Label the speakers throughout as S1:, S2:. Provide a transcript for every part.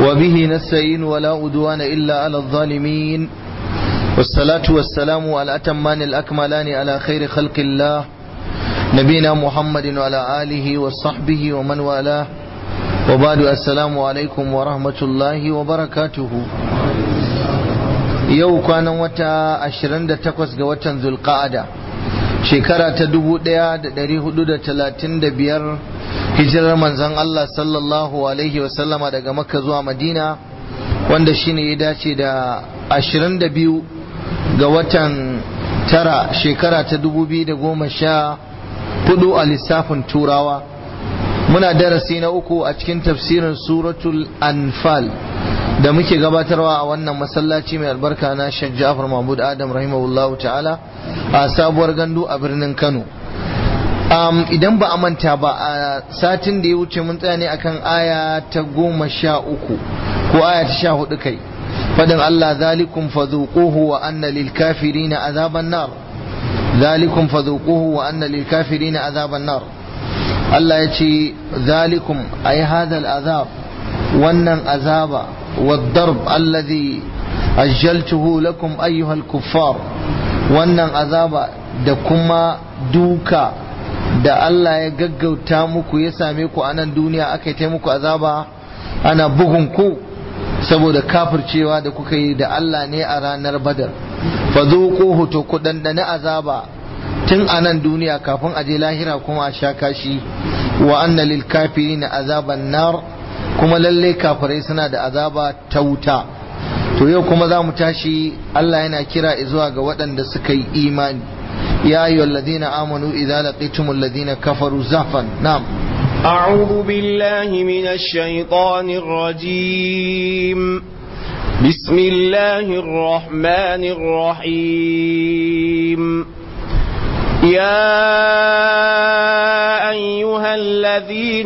S1: وبه نستعين ولا أدوان إلا على الظالمين والصلاة والسلام على أتمان الأكملان على خير خلق الله نبينا محمد وعلى آله وصحبه ومن والاه وبعد السلام عليكم ورحمة الله وبركاته yau kwanan wata 28 ga watan zulqa'ada shekara ta 1435 hijirar manzon Allah sallallahu alaihi wasallama daga makka zuwa madina wanda shine ya dace da 22 ga watan tara shekara ta 2014 a lissafin turawa muna darasi na uku a cikin tafsirin suratul anfal da muke gabatarwa a wannan masallaci mai albarka na Sheikh Ja'far Mahmud Adam rahimahullah ta'ala a sabuwar gandu a birnin Kano um, idan ba a manta ba a satin da ya wuce mun tsaya ne akan aya ta goma sha uku ko aya ta sha hudu kai fadin Allah zalikum fadhuquhu wa anna lil kafirina azaban nar zalikum fadhuquhu wa anna lil kafirina azaban nar Allah ya ce zalikum ay hadha al azab wannan azaba والضرب الذي أجلته لكم أيها الكفار wannan azaba da kuma duka da Allah ya gaggauta muku ya same ku a nan duniya aka yi muku azaba ana bugun ku saboda kafircewa da kuka yi da Allah ne a ranar badar fa zuquhu to ku dandane azaba tun a nan duniya kafin a je lahira kuma a sha kashi wa anna lil kafirin azaban nar kuma lalle kafirai suna da azaba ta wuta to yau kuma za mu tashi Allah yana kira zuwa ga waɗanda suka yi imani ya ayyuhal ladina amanu idza laqitumul ladina kafaru zafan na'am
S2: أعوذ بالله من الشيطان الرجيم بسم الله الرحمن الرحيم يا أيها الذين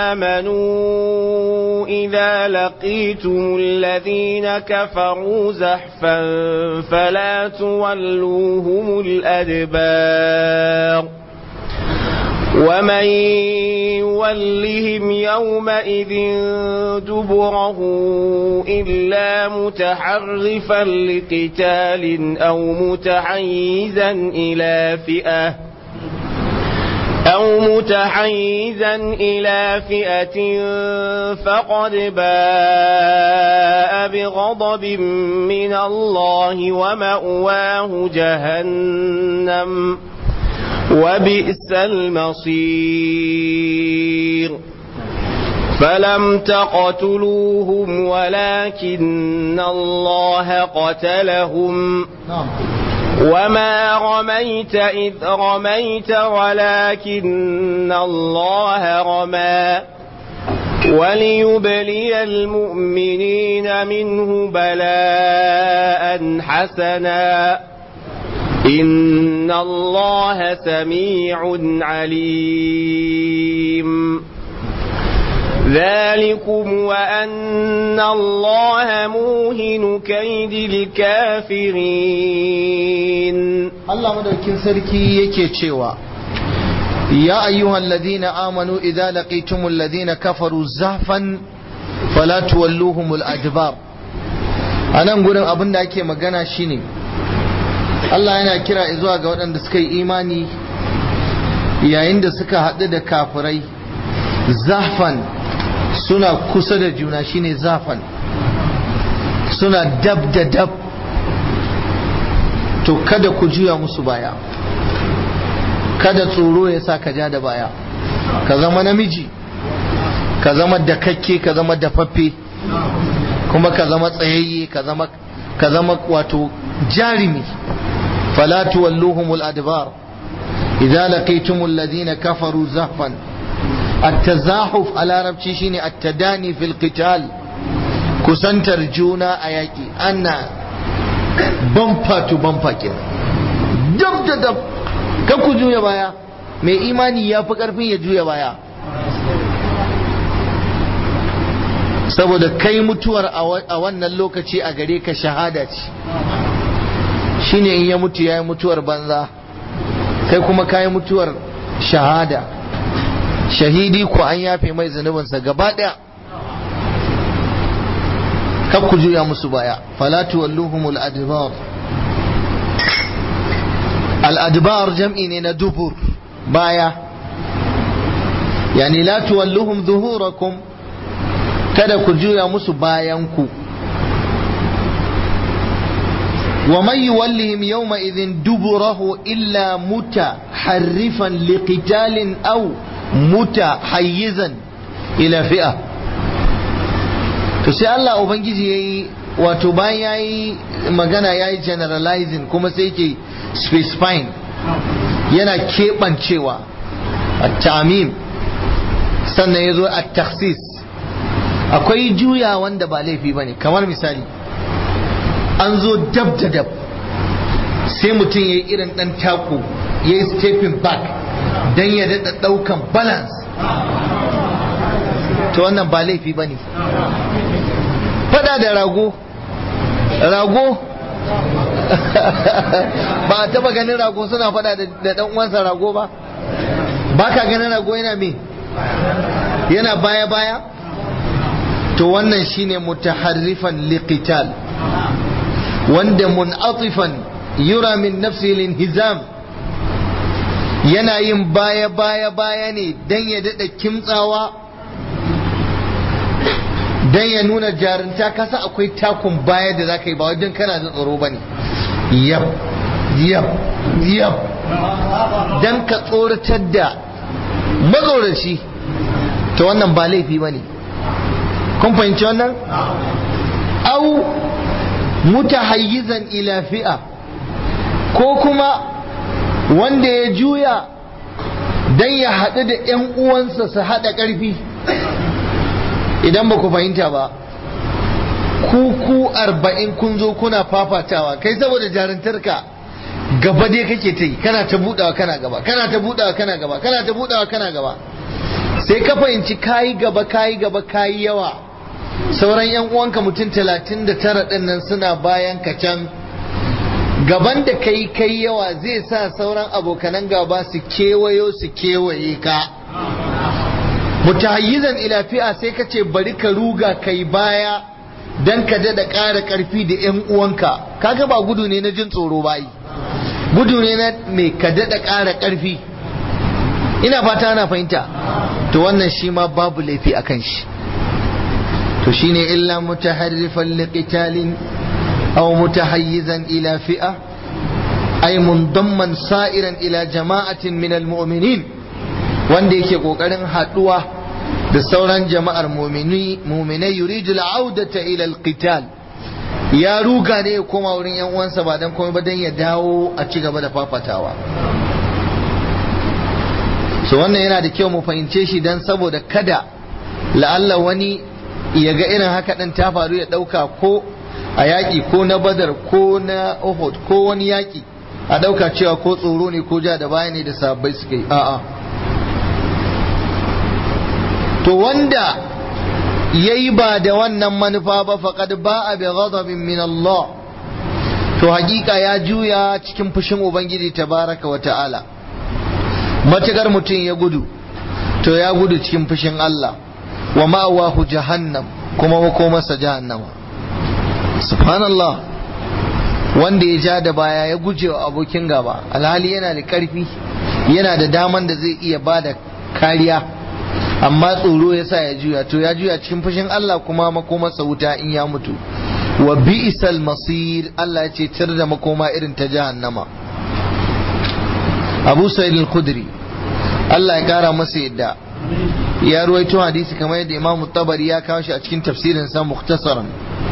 S2: آمنوا إذا لقيتم الذين كفروا زحفا فلا تولوهم الأدبار ومن يولهم يومئذ دبره إلا متحرفا لقتال أو متحيزا إلى فئة أو متحيزا إلى فئة فقد باء بغضب من الله ومأواه جهنم وبئس المصير فلم تقتلوهم ولكن الله قتلهم وما رميت إذ رميت ولكن الله رمى وليبلي المؤمنين منه بلاء حسنا إن الله سميع عليم ذلكم وأن الله موهن كيد الكافرين
S1: Allah madaukin sarki yake cewa ya ayyuhal ladina amanu idza laqitumul ladina kafaru zahfan fala tuwalluhumul adbar anan gurin abin da ake magana shine Allah yana kira zuwa ga waɗanda suka yi imani yayin da suka haɗu da kafirai zafan suna kusa da juna shine zafan suna dab da dab to kada ku juya musu baya kada tsoro ya sa ka ja da baya ka zama namiji ka zama dakakke ka zama dafaffe kuma ka zama tsayayye ka zama ka zama wato jarimi fala tuwalluhumul adbar idza laqitumul ladina kafaru zahfan at-tazahuf a larabci shine at-tadani fil qital kusantar juna a yaki ana bamfa to bamfa kenan dab da dab kan ku juya baya mai imani ya fi karfin ya juya baya saboda kai mutuwar a wannan lokaci a gare ka shahada ce shine in ya mutu ya yi mutuwar banza kai kuma ka yi mutuwar shahada shahidi ko an yafe mai zunubinsa gaba ɗaya kar ku juya musu baya fala tuwalluhumul adbar al adbar jam'i ne na dubur baya yani la tuwalluhum zuhurakum kada ku juya musu bayan ku ومن يولهم يومئذ دبره إلا متحرفا لقتال أو متحيزا إلى فئة to sai Allah Ubangiji ya yi wato bayan ya yi magana ya yi generalizing kuma sai ke specifying yana keɓancewa a tamim sannan ya zo a taksis akwai juya wanda ba laifi ba ne kamar misali an zo dab da dab sai mutum ya yi irin ɗan tako ya yi stepping back don ya daɗa ɗaukan balance to wannan ba laifi ba ne fada da rago rago ba a taba ganin rago suna fada da ɗan uwansa rago ba ba ka ganin rago yana me yana baya-baya to wannan shine mutaharrifan liqital wanda mun'atifan yura min nafsi linhizam yana yin baya baya baya ne dan ya dada kimtsawa dan ya nuna jarinta kasa akwai takun baya da zaka yi ba wajen kana da tsoro bane yab yab yab dan ka tsoratar da mazoraci to wannan ba laifi bane kun fahimci wannan au mutahayyizan ila fi'a ko kuma wanda ya juya dan ya haɗu da ‘yan uwansa su haɗa ƙarfi idan ba ku fahimta ba ku ku arba'in kun zo kuna fafatawa kai saboda jarintarka gaba dai kake ta yi kana ta budawa kana gaba kana ta budawa kana gaba kana ta budawa kana gaba sai ka fahimci kayi gaba kayi gaba kayi yawa sauran yan uwanka mutum talatin da tara ɗin nan suna bayan ka can gaban da kai kai yawa zai sa sauran abokanan gaba su kewayo su kewaye ka mutahayyizan ila fi'a sai ka ce bari ka ruga kai baya dan ka dada ƙara ƙarfi da yan uwanka kaga ba gudu ne na jin tsoro ba yi gudu ne na mai ka dada ƙara ƙarfi ina fata ana fahimta to wannan shi ma babu laifi a kan shi to shine illa mutaharrifan liqitalin aw mutahayyizan ila fi'a ay mundamman sa'iran ila jama'atin min almu'minin wanda yake kokarin haduwa da sauran jama'ar mu'minai yuridu al'audata ila alqital ya ruga ne ya koma wurin yan uwansa ba dan komai ba dan ya dawo a ci gaba da fafatawa so wannan yana da kyau mu fahimce shi dan saboda kada la'alla wani ya ga irin haka ɗin ta faru ya ɗauka ko a yaƙi ko na badar ko na uhud ko wani yaƙi a ɗauka cewa ko tsoro ne ko ja da baya ne da sabbai suka yi a'a to wanda ya yi ba da wannan manufa ba faƙad ba a bi ghadabin min Allah to hakika ya juya cikin fushin ubangiji tabaraka wa ta'ala matukar mutum ya gudu to ya gudu cikin fushin Allah wa ma'awahu jahannam kuma makomarsa jahannama subhanallah wanda ya ja da baya ya guje wa abokin gaba alhali yana da karfi yana da daman da zai iya ba da kariya amma tsoro ya sa ya juya to ya juya cikin fushin Allah kuma makomarsa wuta in ya mutu wa bi'sal masir Allah ya ce tir da makoma irin ta jahannama Abu Sa'id al-Khudri Allah ya kara masa yadda ya ruwaito hadisi kamar yadda Imam Tabari ya kawo shi a cikin tafsirin sa mukhtasaran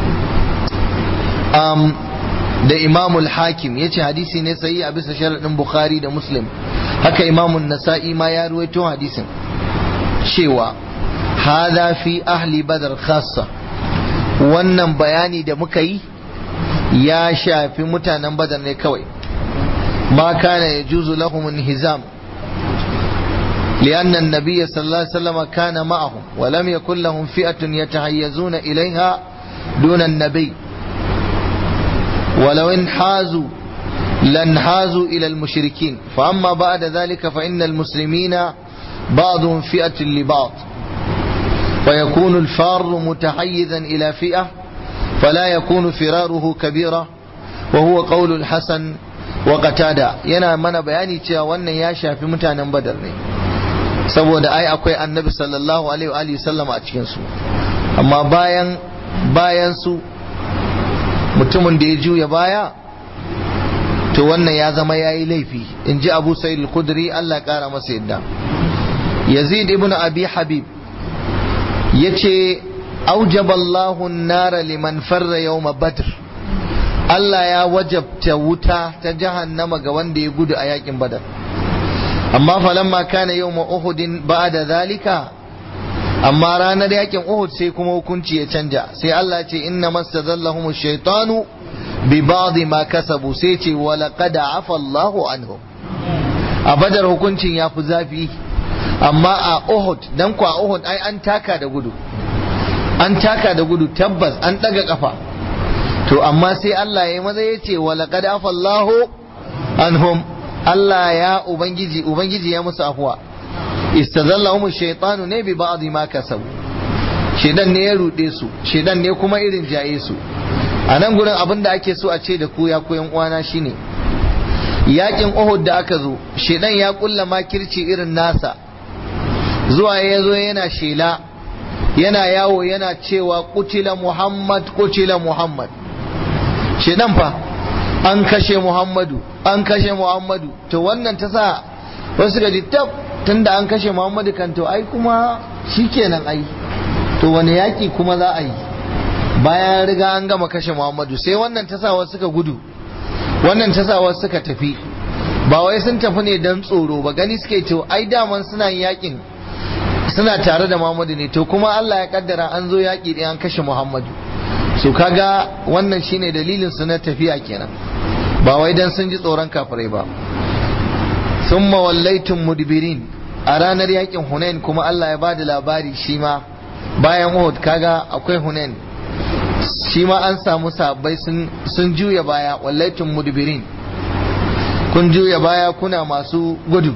S1: um, da Imam al-Hakim yace hadisi ne sahihi a bisa sharadin Bukhari da Muslim haka Imam an-Nasa'i ma ya ruwaito hadisin cewa hada fi ahli badar khassa wannan bayani da muka yi ya shafi mutanen badar ne kawai ma kana yajuzu lahum inhizam لأن النبي صلى الله عليه وسلم كان معهم ولم يكن لهم فئة يتحيزون إليها دون النبي ولو انحازوا لانحازوا إلى المشركين فأما بعد ذلك فإن المسلمين بعضهم فئة لبعض ويكون الفار متحيزا إلى فئة فلا يكون فراره كبيرة وهو قول الحسن وقتادة yana mana bayani cewa wannan ya shafi mutanen badar ne saboda ai akwai annabi sallallahu alaihi wa alihi sallama a cikin su amma bayan bayan su mutumin da ya juya baya to wannan ya zama yayi laifi in ji abu sa'id al-khudri Allah kara masa yadda yazid ibn abi habib yace أوجب الله النار لمن فر يوم بدر Allah ya wajabta wuta ta jahannama ga wanda ya gudu a yakin badar amma falamma kana yawma uhudin ba'da zalika amma ranar yakin uhud sai kuma hukunci ya canja sai Allah ce inna mastazallahum ash-shaytanu bi ba'd ma kasabu sai ce wa laqad afa Allahu anhum a badar hukuncin ya fi zafi amma a uhud dan ku a uhud ai an taka da gudu an taka da gudu tabbas an daga kafa to amma sai Allah ya maza ya ce walaqad afallahu anhum Allah ya ubangiji ubangiji ya musu afuwa istazallahum shaytanu ne bi ba'd ma kasabu shedan ne ya rude su shedan ne kuma irin jaye su a nan gurin abin da ake so a ce da ku ya koyan uwana shine yakin Uhud da aka zo shedan ya kulla makirci irin nasa zuwa ya zo yana shela yana yawo yana cewa kutila muhammad kutila muhammad shedan fa an kashe muhammadu an kashe muhammadu to wannan ta sa wasu ga tab tunda an kashe muhammadu kan to ai kuma shikenan ai to wani yaki kuma za a yi bayan riga an gama kashe muhammadu sai wannan ta sa wasu suka gudu wannan ta sa wasu suka tafi ba wai sun tafi ne don tsoro ba gani suke to ai daman suna yakin suna tare da Muhammadu ne to kuma Allah ya kaddara an zo yaƙi ɗin an kashe Muhammadu so kaga wannan shine dalilin su na tafiya kenan ba wai dan sun ji tsoron kafirai ba summa wallaitun mudbirin a ranar yakin Hunain kuma Allah ya bada labari shi ma bayan Uhud kaga akwai Hunain shi ma an samu sabbai sun sun juya baya wallaitun mudbirin kun juya baya kuna masu gudu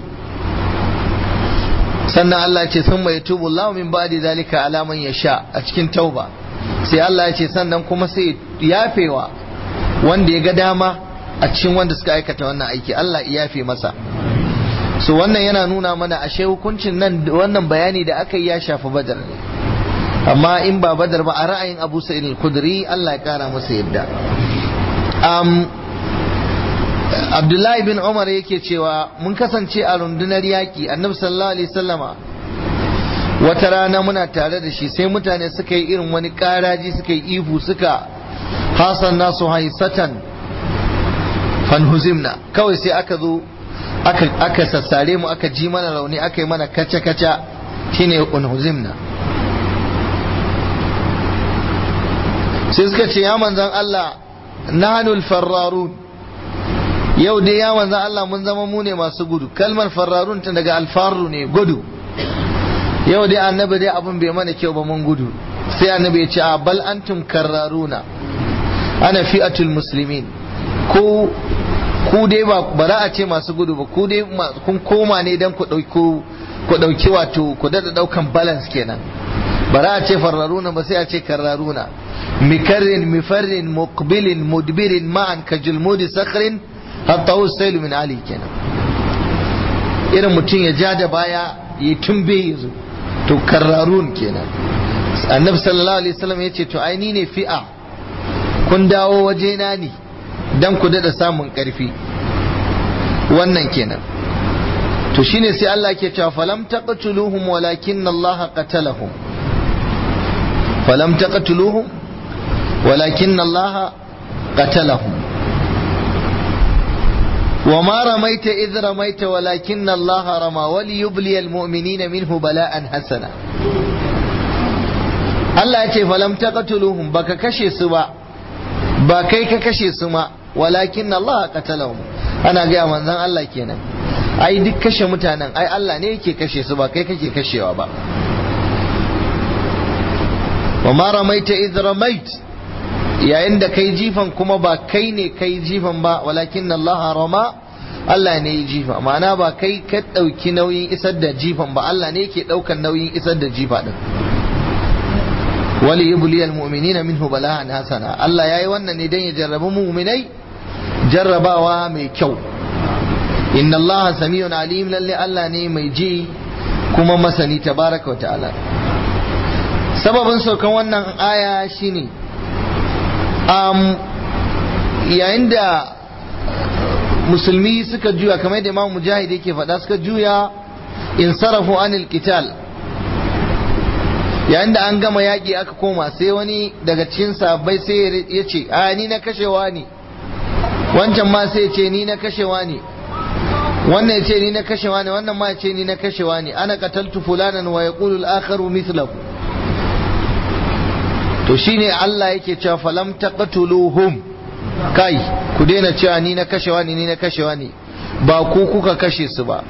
S1: sannan Allah ce sun mai tubu Allah min ba'di zalika alaman ya sha a cikin tauba sai Allah ya ce sannan kuma sai yafewa wanda ya ga dama a cikin wanda suka aikata wannan aiki Allah ya yafe masa so wannan yana nuna mana ashe hukuncin nan wannan bayani da aka yi ya shafi badar ne amma in ba badar ba a ra'ayin Abu Sa'id al-Khudri Allah ya kara masa yadda abdullahi bin umar yake cewa mun kasance a rundunar yaƙi annabi sallallahu alaihi sallama wata rana muna tare da shi sai mutane suka yi irin wani ƙaraji suka yi ihu suka hasan nasu haisatan fanhuzimna kawai sai aka zo aka sassare mu aka ji mana rauni aka yi mana kaca-kaca shine unhuzimna sai suka ce ya manzan Allah nahanul farrarun yau dai ya manzan Allah mun zama mu ne masu gudu kalmar farrarun ta daga alfaru ne gudu yau dai annabi dai abin bai mana kyau ba mun gudu sai annabi ya ce a bal antum karraruna ana fi'atul muslimin ko ku dai ba bara a ce masu gudu ba ku dai kun koma ne dan ku dauki ku dauki wato ku dada daukan balance kenan bara a ce farraruna ba sai a ce karraruna mikarrin mifarrin muqbilin mudbirin ma'an kajulmudi sakhrin hatta usailu min ali kenan irin mutum ya ja da baya ya tumbe ya zo to karrarun kenan annabi sallallahu alaihi wasallam ya ce to ai ni ne fi'a kun dawo wajena ne dan ku dada samun karfi wannan kenan to shine sai Allah ke cewa falam taqtuluhum walakin Allah qatalahum falam taqtuluhum walakin Allah qatalahum وما رميت إذ رميت ولكن الله رمى وليبلي المؤمنين منه بلاء حسنا Allah ya ce falam taqtuluhum baka kashe su ba ba kai ka kashe su ma walakin Allah qatalahum ana ga manzon Allah kenan ai duk kashe mutanen ai Allah ne yake kashe su ba kai kake kashewa ba wa ma ramaita idh ramait yayin da kai jifan kuma ba kai ne kai jifan ba walakin Allah rama Allah ne ya jifa ma'ana ba kai ka ɗauki nauyin isar da jifan ba Allah ne ke ɗaukan nauyin isar da jifa ɗin wali yubliyal mu'minina minhu bala'an hasana Allah yayi wannan ne dan ya jarrabi mu'minai jarrabawa mai kyau inna Allah samiyun alim lalle Allah ne mai ji kuma masani tabaraka wa ta'ala sababin saukan wannan aya shine um, yayin da musulmi suka juya kamar da imam mujahid yake faɗa suka juya in sarafu anil qital yayin da an gama yaƙi aka koma sai wani daga cikin sahabbai sai ya ce a ni na kashewa ne wancan ma sai ce ni na kashewa ne wannan ya ce ni na kashewa ne wannan ma ya ce ni na kashewa ne ana qataltu fulanan wa yaqulu al-akharu mithlahu to shine Allah yake cewa falam taqtuluhum kai ku daina cewa ni na kashewa ne ni na kashewa ne ba ku kuka kashe su ba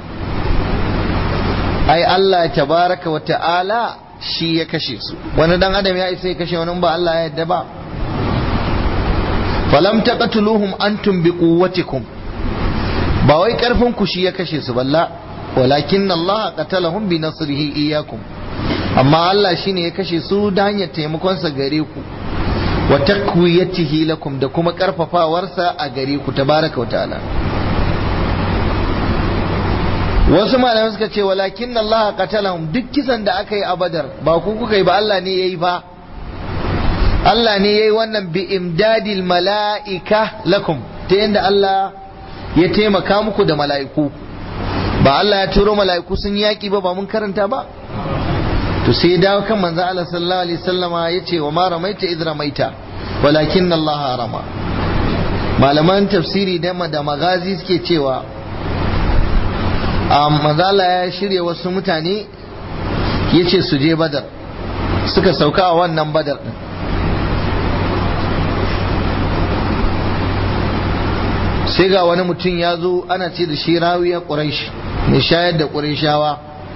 S1: ai Allah tabaraka wa ta'ala shi ya kashe su wani dan adam ya isa ya kashe wani ba Allah ya yadda ba falam taqtuluhum antum biquwwatikum ba wai karfin ku shi ya kashe su balla walakin Allah qatalahum bi nasrihi iyyakum amma Allah shine ya kashe su da hanyar taimakon sa gare ku wa takwiyatihi lakum da kuma karfafawarsa a gare ku tabaraka wa ta'ala wasu malamai suka ce walakin Allah qatalahum duk kisan da aka yi a Badar ba ku kuka yi ba Allah ne yayi ba Allah ne yayi wannan bi imdadil mala'ika lakum ta yanda Allah ya taimaka muku da mala'iku ba Allah ya turo mala'iku sun yaki ba ba mun karanta ba to sai dawo kan manzo Allah sallallahu alaihi wasallama yace wa ma ramaita idh ramaita walakin Allah rama malaman tafsiri da da magazi suke cewa manzo Allah ya shirya wasu mutane yace su je badar suka sauka a wannan badar din sai ga wani mutum ya zo ana ce da shi rawiya ƙuraish mai shayar da ƙurayshawa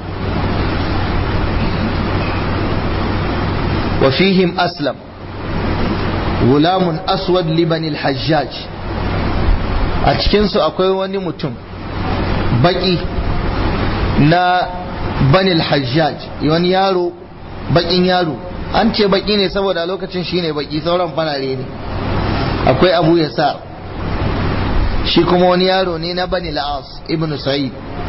S1: wa fihim aslam gulamun aswad libanil hajjaj a cikinsu akwai wani mutum baki na banil hajjaj wani yaro bakin yaro an ce baki ne saboda a lokacin shine baki sauran farare ne akwai abu yasar shi kuma wani yaro ne na bani la'as ibn sa'id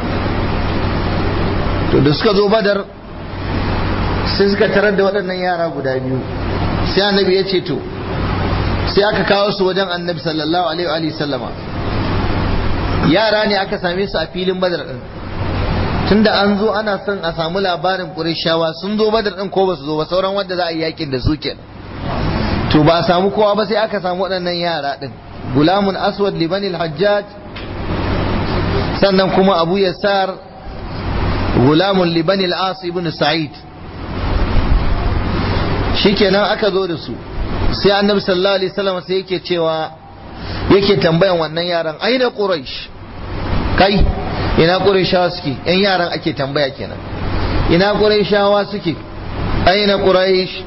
S1: to da suka zo badar sai suka tarar da waɗannan yara guda biyu sai annabi ya ce to sai aka kawo su wajen annabi sallallahu alaihi wa sallama yara ne aka same su a filin badar din tunda an zo ana son a samu labarin ƙurishawa sun zo badar din ko ba su zo ba sauran wanda za a yi yakin da su kenan to ba a samu kowa ba sai aka samu waɗannan yara din gulamun aswad libanil hajjaj sannan kuma abu yasar gulamun libanil as ibn sa'id shikenan aka zo da su sai annabi sallallahu alaihi wasallam sai yake cewa yake tambayan wannan yaran aina quraish kai ina qurayshawa suke yan yaran ake tambaya kenan ina qurayshawa suke aina quraish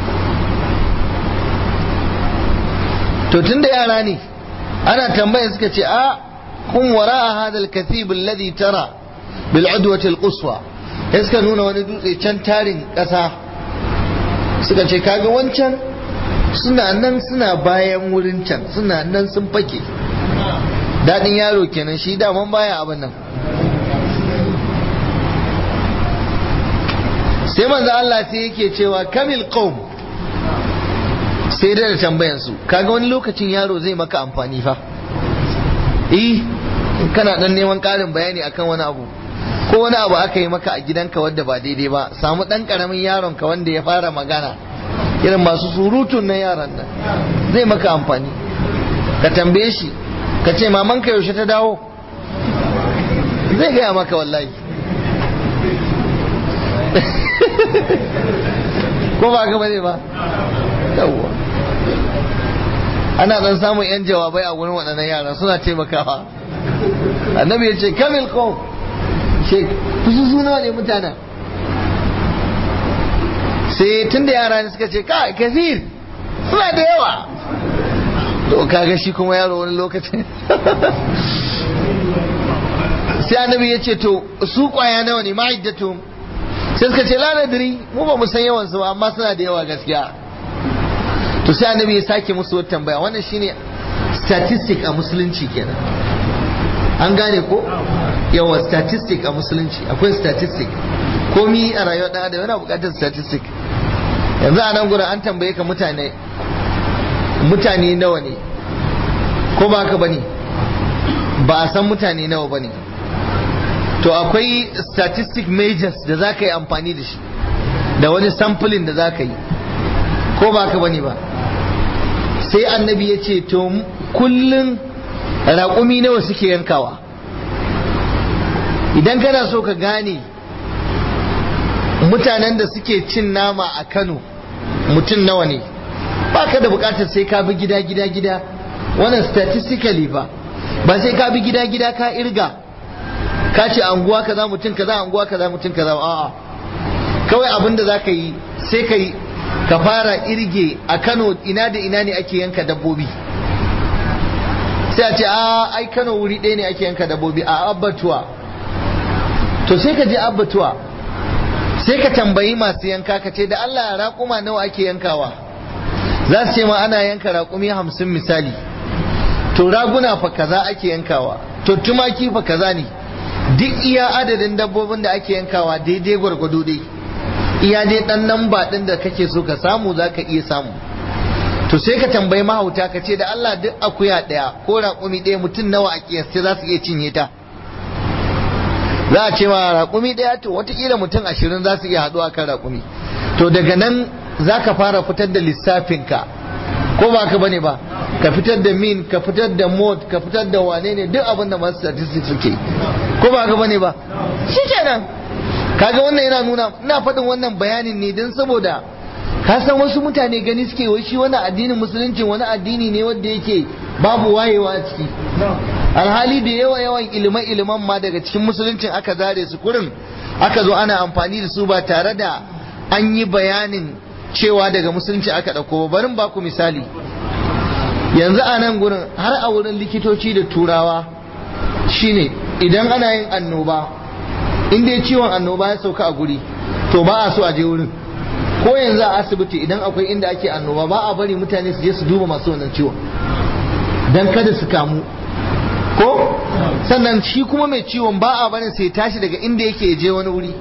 S1: to tunda yara ne ana tambaya suka ce a kun wara hadal kathib alladhi tara bil udwati al quswa suka nuna wani dutse can tarin kasa suka ce kaga wancan suna nan suna bayan wurin can suna nan sun fake daɗin yaro kenan shi daman baya abin nan sai manzo Allah sai yake cewa kamil qaum sai da tambayan su kaga wani lokacin yaro zai maka amfani fa eh kana dan neman ƙarin bayani akan wani abu ko wani abu aka yi maka a gidanka wanda ba daidai ba samu dan karamin yaron ka wanda ya fara magana irin masu surutun na yaran nan zai maka amfani ka tambaye shi ka ce mamanka yaushe ta dawo zai gaya maka wallahi ko ba ka bane ba yawwa ana dan samun yan jawabai a wurin waɗannan yara suna taimakawa annabi ya ce kamil ko ce kusa suna ne mutanen sai tun da yara ne suka ce ka kafir suna da yawa to kaga shi kuma yaro wani lokacin sai annabi ya ce to su kwaya nawa ne ma'iddatu sai suka ce la nadri mu ba mu san yawan su ba amma suna da yawa gaskiya to sai annabi ya sake musu wata tambaya wannan shine statistic a musulunci kenan an gane ko yawa statistic a musulunci akwai statistic komi a rayuwar dan adam yana bukatar statistic yanzu a nan gurin an tambaye ka mutane mutane nawa ne ko ba haka bane ba a san mutane nawa bane to akwai statistic measures da za ka yi amfani da shi da wani sampling da za ka yi ko ba haka bane ba sai annabi ya ce to kullum raƙumi nawa suke yankawa idan kana so ka gane mutanen da suke cin nama a kano mutum nawa ne ba ka da bukatar sai ka bi gida gida gida wannan statistically ba ba sai ka bi gida gida ka irga ka ce anguwa kaza mutum kaza anguwa kaza mutum kaza a'a kawai abin da za ka yi sai ka yi ka fara irge a kano ina da ina ne ake yanka dabbobi sai a ce a ai kano wuri ɗaya ne ake yanka dabbobi a abbatuwa to sai ka je abbatuwa sai ka tambayi masu yanka ka ce da Allah raƙuma nawa ake yankawa za su ce ma ana yanka raƙumi hamsin misali to raguna fa kaza ake yankawa to tumaki fa kaza ne duk iya adadin dabbobin da ake yankawa daidai gwargwado dai iya dai dan nan ba din da kake so ka samu za ka iya samu to sai ka tambayi mahauta ka ce da Allah duk akuya ɗaya ko raƙumi ɗaya mutum nawa a kiyasce za su iya cinye ta za a ce ma raƙumi ɗaya to watakila mutum ashirin za su iya haɗuwa kan raƙumi to daga nan za ka fara fitar da lissafinka ko ba ka bane ba ka fitar da min ka fitar da mod ka fitar da wane ne duk abin da masu statistics suke ko ba ka bane ba shi kenan kaga wannan yana nuna ina faɗin wannan bayanin ne don saboda ka san wasu mutane gani suke wai shi wani addinin musulunci wani addini ne wanda yake babu wayewa a ciki alhali da yawa yawan ilimin iliman ma daga cikin musuluncin aka zare su kurin aka zo ana amfani da su ba tare da an yi bayanin cewa daga musulunci aka ɗauko barin ba ku misali yanzu a nan gurin har a wurin likitoci da turawa shine idan ana yin annoba in dai ciwon annoba ya sauka a guri to ba a so a je wurin ko yanzu a asibiti idan akwai inda ake annoba ba a bari mutane su je su duba masu wannan ciwon dan kada su kamu ko sannan shi kuma mai ciwon ba a barin sai tashi daga inda yake je wani wuri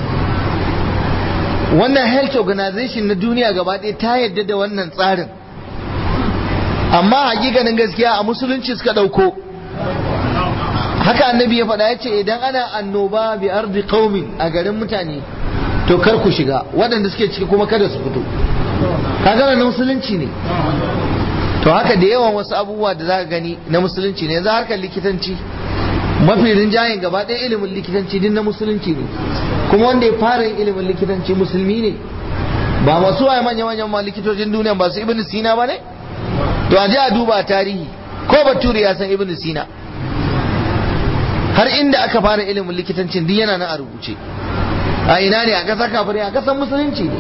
S1: wannan health organization na duniya gaba ɗaya ta yadda da wannan tsarin amma hakikanin gaskiya a musulunci suka ɗauko haka annabi ya faɗa ya ce idan ana annoba bi ardi qaumin a garin mutane to kar ku shiga waɗanda suke ciki kuma kada su fito kaga na musulunci ne to haka da yawan wasu abubuwa da za ka gani na musulunci ne yanzu harkar likitanci mafi rinjayen gaba ɗaya ilimin likitanci din na musulunci ne kuma wanda ya fara yin ilimin likitanci musulmi ne ba masu waye manya-manyan ma likitocin duniya ba su ibn sina ba ne to a je a duba tarihi ko bature ya san ibn sina har inda aka fara ilimin likitancin duk yana nan a rubuce a ina ne a ƙasar kafirai a ƙasar musulunci ne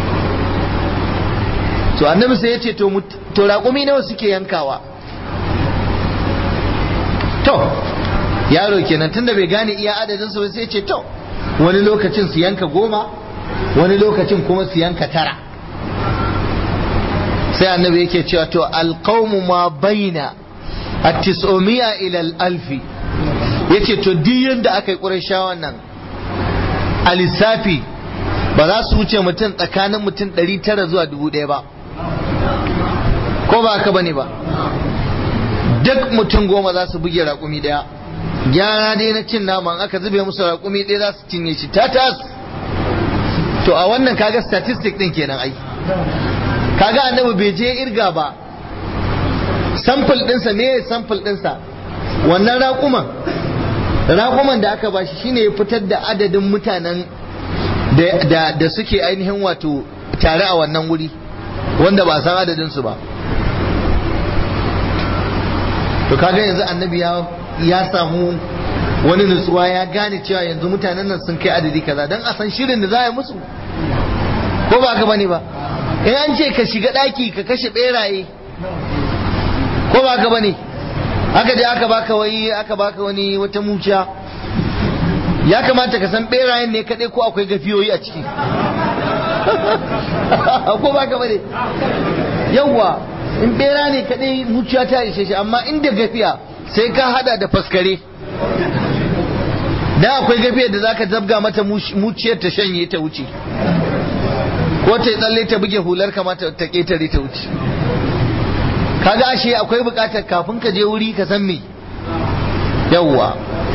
S1: to annabi sai ya ce to raƙumi nawa suke yankawa to yaro kenan tunda bai gane iya adadin su sai ya ce to wani lokacin su yanka goma wani lokacin kuma su yanka tara sai annabi yake cewa to alqaumu ma baina at-tis'umiya ila al-alfi yace to duk yanda aka yi ƙurashawan nan a lissafi ba za su wuce mutum tsakanin mutum 900 zuwa 1000 ba ko ba haka bane ba duk mutum goma za su buge raƙumi ɗaya gyara dai na cin naman aka zube musu raƙumi ɗaya za su cinye shi tatas to a wannan kaga statistic ɗin kenan ai kaga annabi bai je irga ba sample ɗinsa me sample ɗinsa wannan raƙuman raƙuman da aka bashi shine ya fitar da adadin mutanen da suke ainihin wato tare a wannan wuri wanda ba san adadinsu ba to kaga yanzu annabi ya samu wani nutsuwa ya gane cewa yanzu mutanen nan sun kai adadi kaza don a san shirin da za a yi musu ko ba ka bane ba in an ce ka shiga ɗaki ka kashe ɓeraye ko ba ka bane aka je aka baka wai aka baka wani wata muciya ya kamata ka san ɓerayen ne kaɗai ko akwai gafiyoyi a ciki ko ba ka bane yawwa in bera ne kadai muciya ta ishe shi amma inda gafiya sai ka hada da faskare da akwai gafiyar da zaka zabga mata muciyar ta shanye ta wuce ko ta tsalle ta buge hular kamata ta ketare ta wuce kaga ashe akwai bukatar kafin ka je wuri ka san me yawwa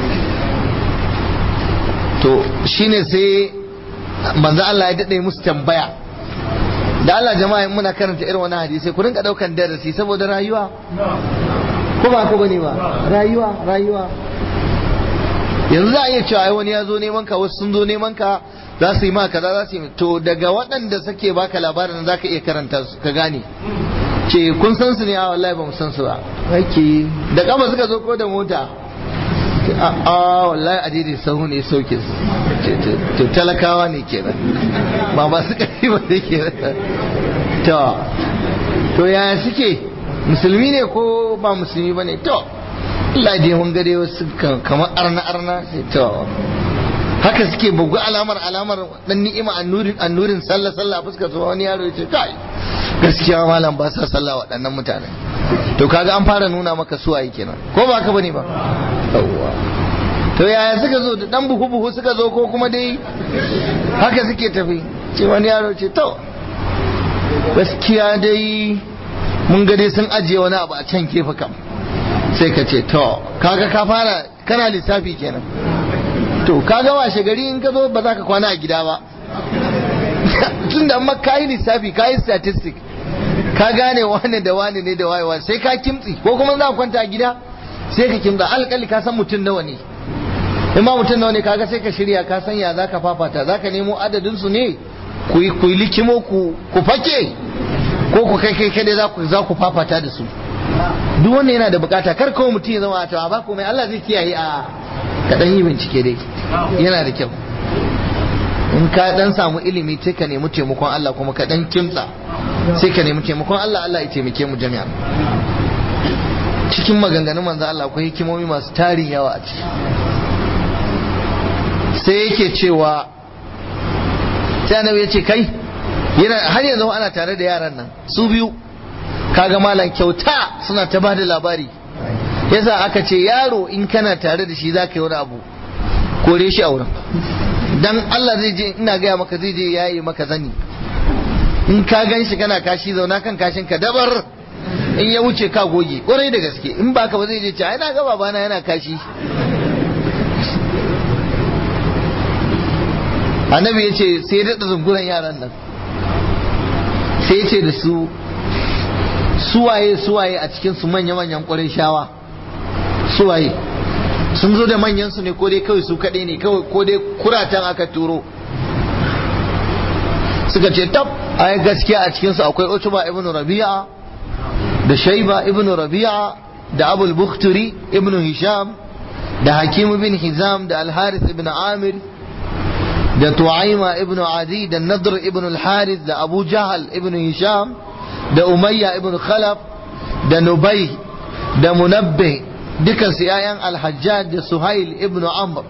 S1: to shine sai manzo Allah ya dade musu tambaya da Allah jama'a muna karanta irin wani hadisi ku rinka daukan darasi saboda rayuwa ko ba ko bane ba rayuwa rayuwa yanzu za a iya cewa ai wani ya zo neman ka wasu sun zo neman ka za su yi ma kaza za su yi to daga waɗanda suke baka labarin za ka iya karanta su ka gane ce kun san su ne a wallahi ba mu san su ba ake da kama suka zo ko da mota a wallahi a daidai sahu ne sauke su to talakawa ne kenan ba masu ƙarfi ba ne kenan to to yaya suke musulmi ne ko ba musulmi ba ne to Allah dai mun gade wasu kamar arna arna to haka suke bugu alamar alamar dan ni'ima annurin annurin sallah sallah a fuskar su wani yaro ya ce kai gaskiya malam ba sa sallah waɗannan mutane to kaga an fara nuna maka suwaye kenan ko ba ka bane ba yawwa to yaya suka zo da dan buhu buhu suka zo ko kuma dai haka suke tafi ce wani yaro ce to gaskiya dai mun ga dai sun ajiye wani abu a can kefa kam sai ka ce to kaga ka fara kana lissafi kenan to kaga washe gari in ka zo ba za ka kwana a gida ba tun da amma ka yi lissafi ka yi statistic ka gane wane da wane ne da wayewa sai ka kimtsi ko kuma za ka kwanta a gida sai ka kimtsa alƙali ka san mutum nawa ne in ma mutum nawa ne kaga sai ka shirya ka san ya za ka fafata za ka nemo adadin su ne ku yi likimo ku fake ko ku kai kai kai za ku fafata da su duk wanda yana da bukata kar kawai mutum ya zama a tawa ba komai Allah zai kiyaye a kaɗan yi bincike dai yana da kyau in ka dan samu ilimi sai ka nemi taimakon Allah kuma ka dan kimtsa sai ka nemi taimakon Allah Allah ya taimake mu jami'a cikin maganganun manzo Allah akwai hikimomi masu tarin yawa a ciki sai yake cewa sai annabi ya ce kai yana har yanzu ana tare da yaran nan su biyu kaga malam kyauta suna ta bada labari yasa aka ce yaro in kana tare da shi zaka yi wani abu kore shi a wurin dan Allah zai je ina gaya maka zai je yayi maka zani in ka gan shi kana kashi zauna kan kashin ka dabar in ya wuce ka goge ƙwarai da gaske in ba ka ba zai je ce ai na ga babana yana kashi annabi ya ce sai ya daɗa zunguran yaran nan sai ya ce da su suwaye suwaye a cikin su manya-manyan ƙwarai shawa suwaye sun zo da manyan su ne ko dai kawai su kaɗai ne kawai ko dai kuratan aka turo suka ce tab ai gaskiya a cikin su akwai Utba ibn Rabi'a da Shayba ibn Rabi'a da Abul Bukhturi ibn Hisham da Hakim ibn Hizam da Al-Harith ibn Amir da Tu'aima ibn Adi da Nadr ibn Al-Harith da Abu Jahal ibn Hisham da Umayya ibn Khalaf da Nubay da Munabbih dukansu ‘ya'yan alhajjaj da suhail ibn amr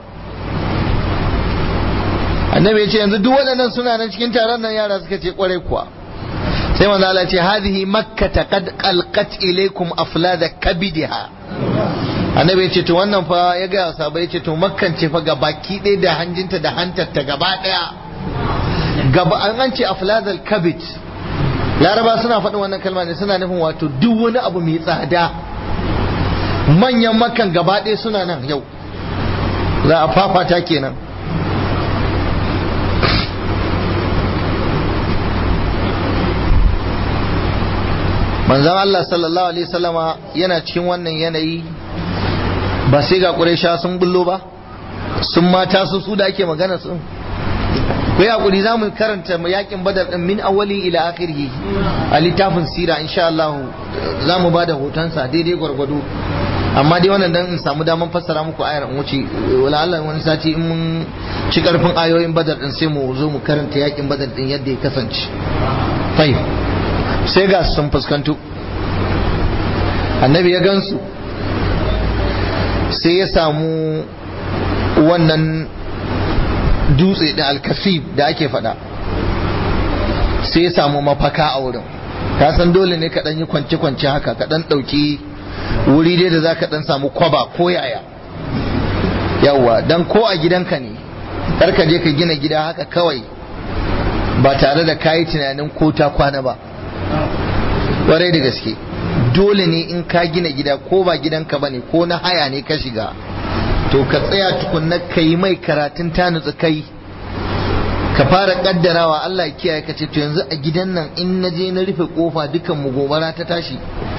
S1: annabi ya ce yanzu duk waɗannan suna nan cikin taron nan yara suka ce kwarai kuwa sai manzo Allah ce hadhihi makka qad qalqat ilaykum aflada kabidiha annabi ya ce to wannan fa ya ga sahaba ya ce to makkan ce fa ga baki ɗaya da hanjinta da hantarta gaba ɗaya gaba an an ce afladal kabid laraba suna faɗin wannan kalma ne suna nufin wato duk wani abu mai tsada manyan makan gaba ɗaya suna nan yau za a fafata kenan manzan Allah sallallahu alaihi wasallama yana cikin wannan yanayi ba sai ga ƙuraisha sun bullo ba sun mata su su da ake magana sun ku hakuri za mu karanta yakin badar din min awali ila akhirih a littafin sira insha Allah za mu bada hotonsa daidai gwargwado amma dai wannan dan in samu daman fassara muku ayar in wuce wala Allah wani sati in mun ci karfin ayoyin badar din sai mu zo mu karanta yakin badar din yadda ya kasance tayyib sai ga sun fuskantu annabi ya gansu sai ya samu wannan dutse da alkasib da ake fada sai ya samu mafaka a wurin ka san dole ne ka dan yi kwance kwance haka ka dan dauki wuri dai da za ka dan samu kwaba ko yaya yawwa dan ko a gidanka ne kar ka je ka gina gida haka kawai ba tare da kayi tunanin ko ta kwana ba kwarai da gaske dole ne in ka gina gida ko ba gidanka bane ko na haya ne ka shiga to ka tsaya tukunna ka yi mai karatun ta nutsu kai ka fara kaddarawa Allah ya kiyaye ka ce to yanzu a gidan nan in na je na rufe kofa dukan mu gobara ta tashi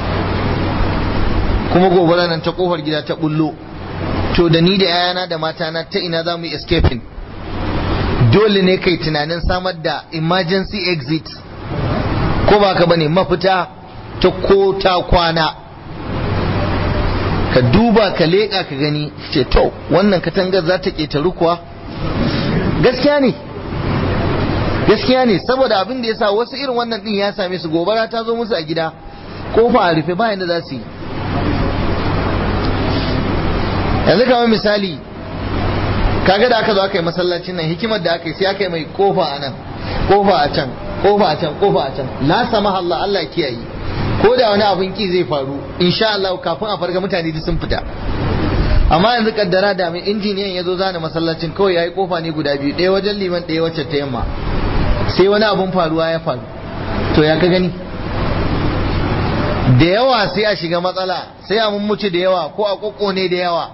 S1: kuma gobara nan ta kofar gida ta bullo to da ni da yayana da matana ta ina za mu yi escaping dole ne kai tunanin samar da emergency exit ko ba ka bane mafita ta ko ta kwana ka duba ka leƙa ka gani ce to wannan katangar za ta ƙetaru kuwa gaskiya ne gaskiya ne saboda abin da ya sa wasu irin wannan ɗin ya same su gobara ta zo musu a gida kofa a rufe bayan da za su yi yanzu kamar misali kaga da aka zo aka yi masallacin nan hikimar da aka yi sai aka yi mai kofa a nan kofa a can kofa a can kofa a can la sama Allah Allah kiyaye ko da wani abin ki zai faru insha Allah kafin a farga mutane duk sun fita amma yanzu kaddara da mai injiniyan ya zo zana masallacin kawai yayi kofa ne guda biyu ɗaya wajen liman ɗaya wacce ta yamma sai wani abun faruwa ya faru to ya ka gani da yawa sai a shiga matsala sai a mummuci da yawa ko a kokone da yawa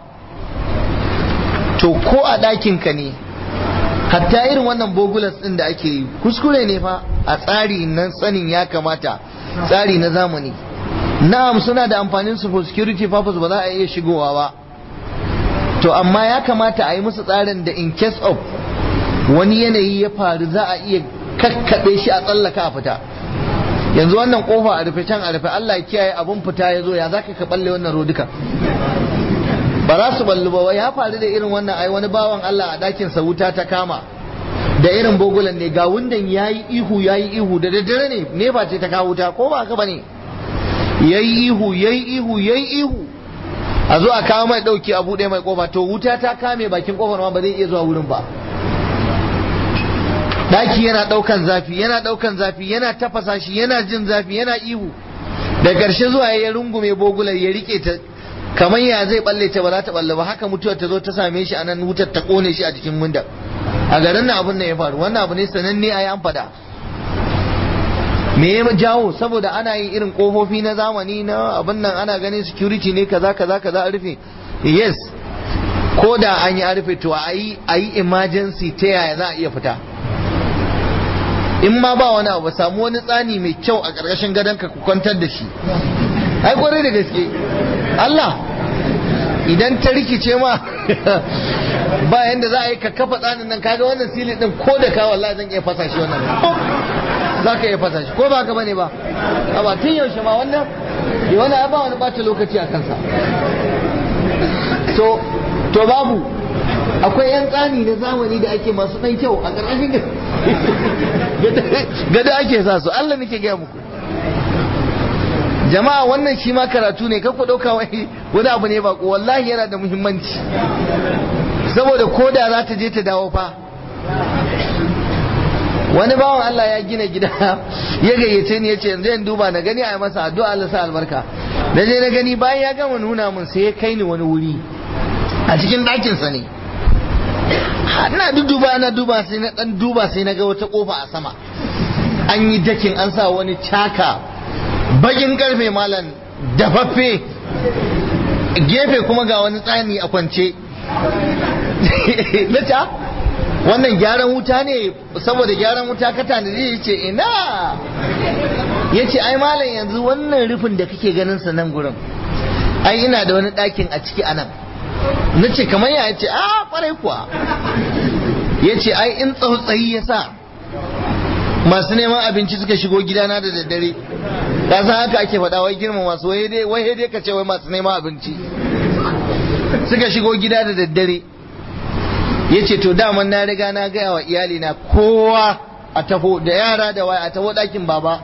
S1: to ko a ɗakin ka ne hatta irin wannan bogulas ɗin da ake yi kuskure ne fa a tsari na sanin ya kamata tsari na zamani na'am suna da amfanin su for security purpose ba za a iya shigowa ba to amma ya kamata a yi musu tsarin da in case of wani yanayi ya faru za a iya kakkaɓe shi a tsallaka a fita yanzu wannan kofa a rufe can a rufe Allah ya kiyaye abun fita ya zo ya za ka balle wannan roduka ba za su ballu ba ya faru da irin wannan ai wani bawan Allah a ɗakin sa wuta ta kama da irin bogulan ne ga wundan yayi ihu yayi ihu da daddare ne ne ba ce ta kawo wuta ko ba haka bane yayi ihu yayi ihu yayi ihu a zo a kawo mai dauki a bude mai kofa to wuta ta kame bakin kofar ma ba zai iya zuwa wurin ba daki yana daukan zafi yana daukan zafi yana tafasa shi yana jin zafi yana ihu da karshe zuwa ya rungume bogular ya rike ta kamar ya zai balle ta ba za ta balle ba haka mutuwar ta zo ta same shi a nan wutar ta kone shi a jikin windar a garin nan abin nan ya faru wannan abu ne sananne a yi an fada me ya jawo saboda ana yin irin kofofi na zamani na abin nan ana ganin security ne kaza kaza kaza a rufe yes ko da an yi a rufe to a yi a yi emergency ta yaya za a iya fita in ma ba wani abu samu wani tsani mai kyau a ƙarƙashin gadon ka ku kwantar da shi ai kwarai da gaske Allah idan ta rikice ma ba yanda za a yi ka kafa tsanin nan kaga wannan sili din ko da ka wallahi zan iya fasa shi wannan za ka iya fasa shi ko ba ka bane ba a ba tun yaushe ma wannan ya wani ba wani bata lokaci a kansa to to babu akwai yan tsani na zamani da ake masu ɗan kyau a ƙarƙashin gada ake sa su Allah nake gaya muku jama'a wannan shi ma karatu ne ku ɗauka wani abu ne ba wallahi yana da muhimmanci saboda ko da za ta je ta dawo fa wani bawan Allah ya gina gida ya gayyace ni ya ce yanzu in duba na gani a yi masa addu'a Allah sa albarka na je na gani bayan ya gama nuna mun sai ya kai ni wani wuri a cikin ɗakinsa ne ina duba ana duba sai na dan duba sai na ga wata kofa a sama an yi dakin an sa wani caka bakin karfe malam dafaffe gefe kuma ga wani tsani a kwance na ta wannan gyaran wuta ne saboda gyaran wuta ka tanadi ya ce ina ya ce ai malam yanzu wannan rufin da kake ganin sa nan gurin ai ina da wani ɗakin a ciki a nan na ce kamar ya ce a kwarai kuwa ya ce ai in tsautsayi ya sa masu neman abinci suka shigo gidana da daddare ka san haka ake faɗa wai girma masu wai dai wai dai ka ce wai masu neman abinci suka shigo gida da daddare ya ce to daman na riga na gaya wa iyali na kowa a taho da yara da waya a taho ɗakin baba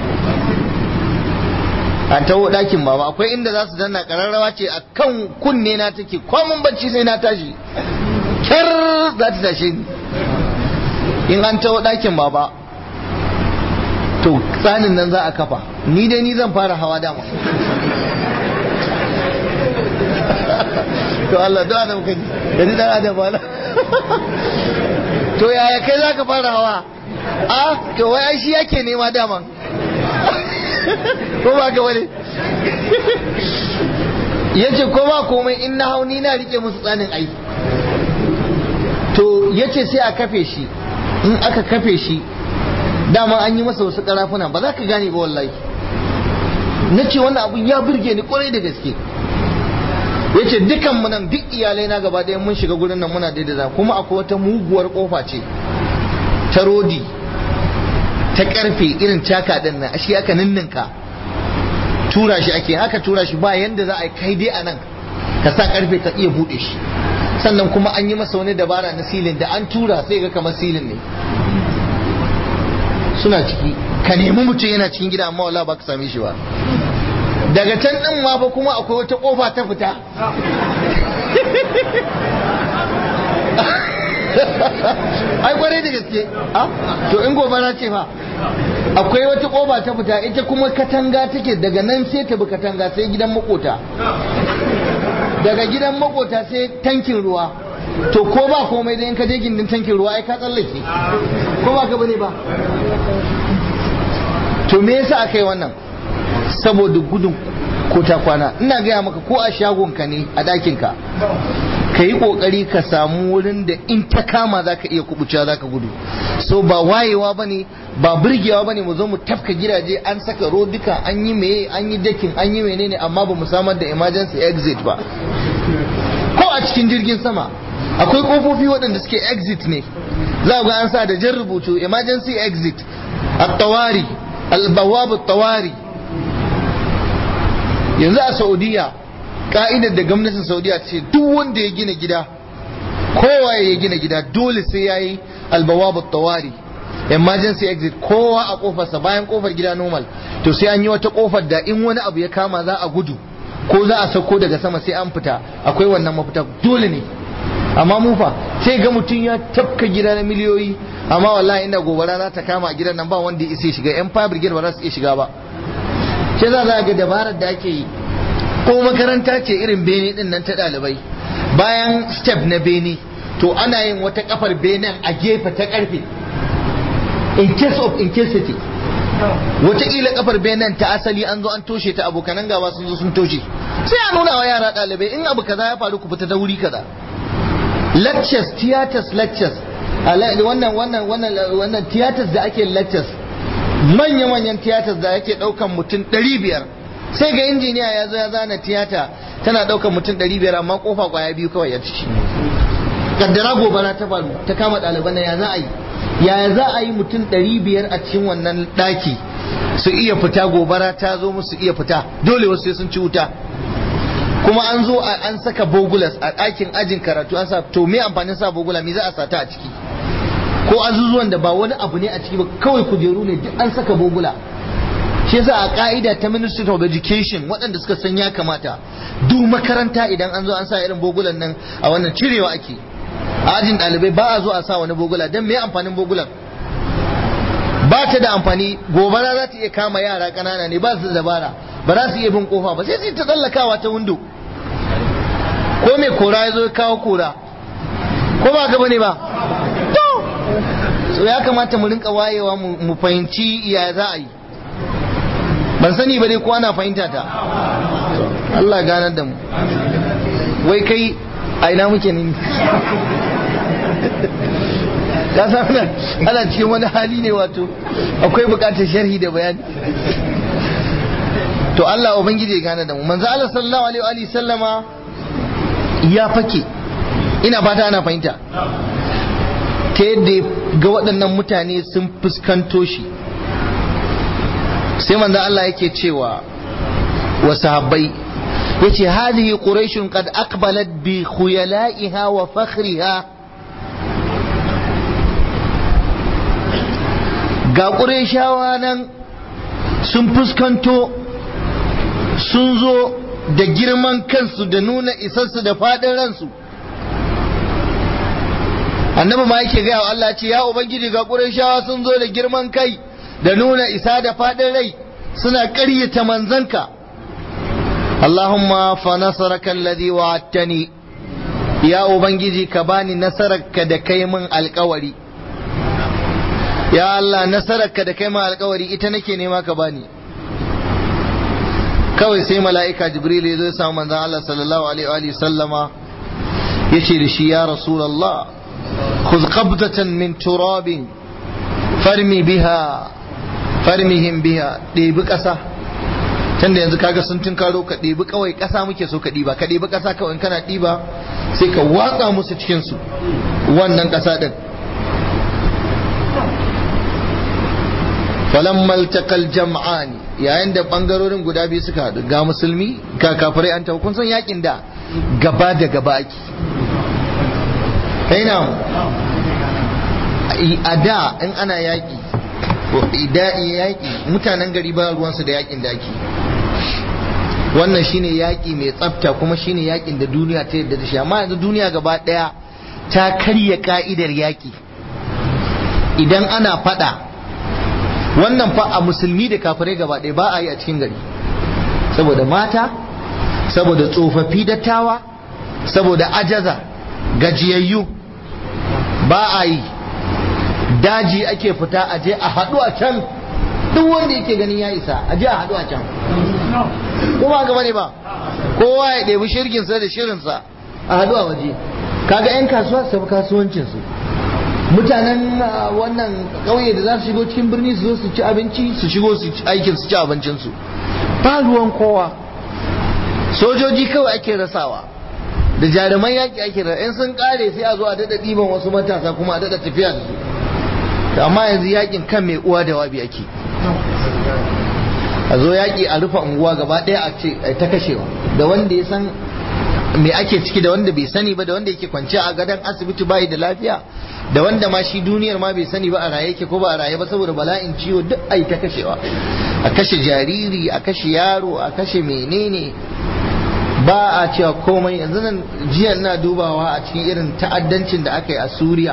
S1: a taho ɗakin baba akwai inda za su danna ƙararrawa ce a kan kunne na take kwamin bacci sai na tashi kyar za ta tashe ni in an taho ɗakin baba to tsanin nan za a kafa ni dai ni zan fara hawa dama to Allah da adam kai da ni dan adam ba to yaya kai za ka fara hawa a to wai ai shi yake nema daman ko ba ga wani yace ko ba komai in na hau ni na rike musu tsanin ai to yace sai a kafe shi in aka kafe shi dama an yi masa wasu karafuna ba za ka gane ba wallahi na ce wannan abun ya burge ni kwarai da gaske ya ce dukan mu nan duk iyalai na gaba ɗaya mun shiga gurin nan muna daidaita kuma akwai wata muguwar kofa ce ta rodi ta karfe irin caka din nan shi aka ninninka tura shi ake haka tura shi ba yanda za a kai dai a nan ka sa karfe ka iya buɗe shi sannan kuma an yi masa wani dabara na silin da an tura sai ga kamar silin ne suna ciki ka nemi mutum yana cikin gida amma wala ba ka same shi ba daga can din ma fa kuma akwai wata kofa ta fita ai kwarai da gaske to in gobara ce fa akwai wata kofa ta fita ita kuma katanga take daga nan sai ta bi katanga sai gidan makota daga gidan makota sai tankin ruwa to ko ba komai da in ka je gindin tankin ruwa ai ka tsallake ko ba ka bane ba to me yasa aka yi wannan saboda gudun ko ta kwana ina gaya maka ko a shagonka ne a ɗakinka ka yi ƙoƙari ka samu wurin da in ta kama za ka iya kubucewa za ka gudu so ba wayewa ba ne ba birgewa ba ne mu zo mu tafka gidaje an saka rodika an yi meye an yi dakin an yi menene amma ba mu samar da emergency exit ba ko a cikin jirgin sama akwai kofofi waɗanda suke exit ne za ga an sa da jan rubutu emergency exit at-tawari al-bawab at-tawari yanzu a saudiya ka'idar da gwamnatin saudiya ce duk wanda ya gina gida kowa ya gina gida dole sai ya yi al-bawab at-tawari emergency exit kowa a kofarsa bayan kofar gida normal to sai an yi wata kofar da in wani abu ya kama za a gudu ko za a sauko daga sama sai an fita akwai wannan mafita dole ne amma mu fa sai ga mutum ya tafka gida na miliyoyi amma wallahi inda gobara za ta kama a gidan nan ba wanda ya isa shiga yan fire brigade ba za su iya shiga ba sai za za ga dabarar da ake yi ko makaranta ce irin bene din nan ta ɗalibai bayan step na bene to ana yin wata kafar benen a gefe ta karfe in case of incasity wataƙila kafar benen ta asali an zo an toshe ta abokanan gaba sun zo sun toshe sai a nuna wa yara ɗalibai in abu kaza ya faru ku fita ta wuri kaza lectures theaters lectures wannan wannan wannan wannan theaters da ake lectures manya manyan theaters da ake ɗaukan mutum ɗari biyar sai ga injiniya ya zo ya zana tiyata tana ɗaukan mutum ɗari biyar amma kofa kwaya biyu kawai ya ciki kaddara gobara ta faru ta kama ɗaliban ya za a yi yaya za a yi mutum ɗari biyar a cikin wannan ɗaki su iya fita gobara ta zo musu iya fita dole wasu sai sun ci wuta kuma an zo an saka bogulas a ɗakin ajin karatu an sa to me amfanin sa bogula me za a sata a ciki ko azuzuwan da ba wani abu ne a ciki ba kawai kujeru ne duk an saka bogula shi yasa a ka'ida ta Ministry of Education waɗanda suka san ya kamata duk makaranta idan an zo an sa irin bogulan nan a wannan cirewa ake a ajin ɗalibai ba a zo a sa wani bogula don me amfanin bogulan ba ta da amfani gobara za ta iya kama yara ƙanana ne ba su da dabara ba za su iya bin kofa ba sai su ta tsallakawa ta windo ko mai kora ya zo ya kawo kora ko ba gaba ne ba to so ya kamata mu rinka wayewa mu fahimci ya za a yi ban sani ba dai ko ana fahimta ta Allah ganar da mu wai kai a ina muke ne ka san ana cikin wani hali ne wato akwai bukatar sharhi da bayani to Allah ubangiji ya gane da mu manzo Allah sallallahu alaihi wa sallama ya fake ina fata ana fahimta ta yadda ga waɗannan mutane sun fuskanto shi sai manzo Allah yake cewa wa sahabbai yace hadhihi quraishun qad aqbalat bi khuyala'iha wa fakhriha ga qurayshawa nan sun fuskanto sun zo da girman kansu da nuna isarsu da fadin ransu annabi ma yake gaya wa Allah ce ya ubangiji ga qurayshawa sun zo da girman kai da nuna isa da faɗin rai suna ƙaryata manzanka Allahumma fa nasaraka alladhi wa'adtani ya ubangiji ka bani nasararka da kai min alkawari ya Allah nasararka da kai min alkawari ita nake nema ka bani kawai sai mala'ika jibril ya zo ya samu manzon Allah sallallahu alaihi wa sallama yace da shi ya rasulullah khudh qabdatan min turabin farmi biha farmihim biha ɗebi ƙasa tunda yanzu kaga sun tun karo ka ɗebi kawai ƙasa muke so ka ɗiba ka ɗebi ƙasa kawai kana ɗiba sai ka watsa musu cikin su wannan ƙasa ɗin falamma altaqal jam'ani yayin da bangarorin guda biyu suka haɗu ga musulmi ga kafirai an kun san yakin da gaba da gaba ake kai na a da in ana yaki idan yaki mutanen gari ba ruwansu da yakin da ake wannan shine yaki mai tsafta kuma shine yakin da duniya ta yadda da shi amma yanzu duniya gaba daya ta karya ka'idar yaki idan ana fada wannan fa a musulmi da kafirai gaba ɗaya ba a yi a cikin gari saboda mata saboda tsofaffi dattawa saboda ajaza gajiyayyu ba a yi daji ake fita a je a haɗu a can duk wanda yake ganin ya isa a je a haɗu a can kuma gaba ne ba kowa ya ɗebi shirginsa da shirinsa a haɗu a waje kaga 'yan kasuwa su kasuwancinsu mutanen wannan ƙauye da za su shigo cikin birni su zo su ci abinci su shigo su aikin su ci abincinsu ba ruwan kowa sojoji kawai ake rasawa da jaruman yaƙi ake rasa in sun ƙare sai a zo a daɗa ɗiban wasu matasa kuma a daɗa tafiya da su amma yanzu yaƙin kan mai uwa da wabi ake a zo yaƙi a rufe unguwa gaba ɗaya a ce ta kashewa da wanda ya san me ake ciki da wanda bai sani ba da wanda yake kwance a gadon asibiti bai da lafiya da wanda ma shi duniyar ma bai sani ba a raye yake ko ba a raye ba saboda bala'in ciwo duk ai ta kashewa a kashe jariri a kashe yaro a kashe menene ba a cewa komai yanzu nan jiya na dubawa a cikin irin ta'addancin da aka yi a Suriya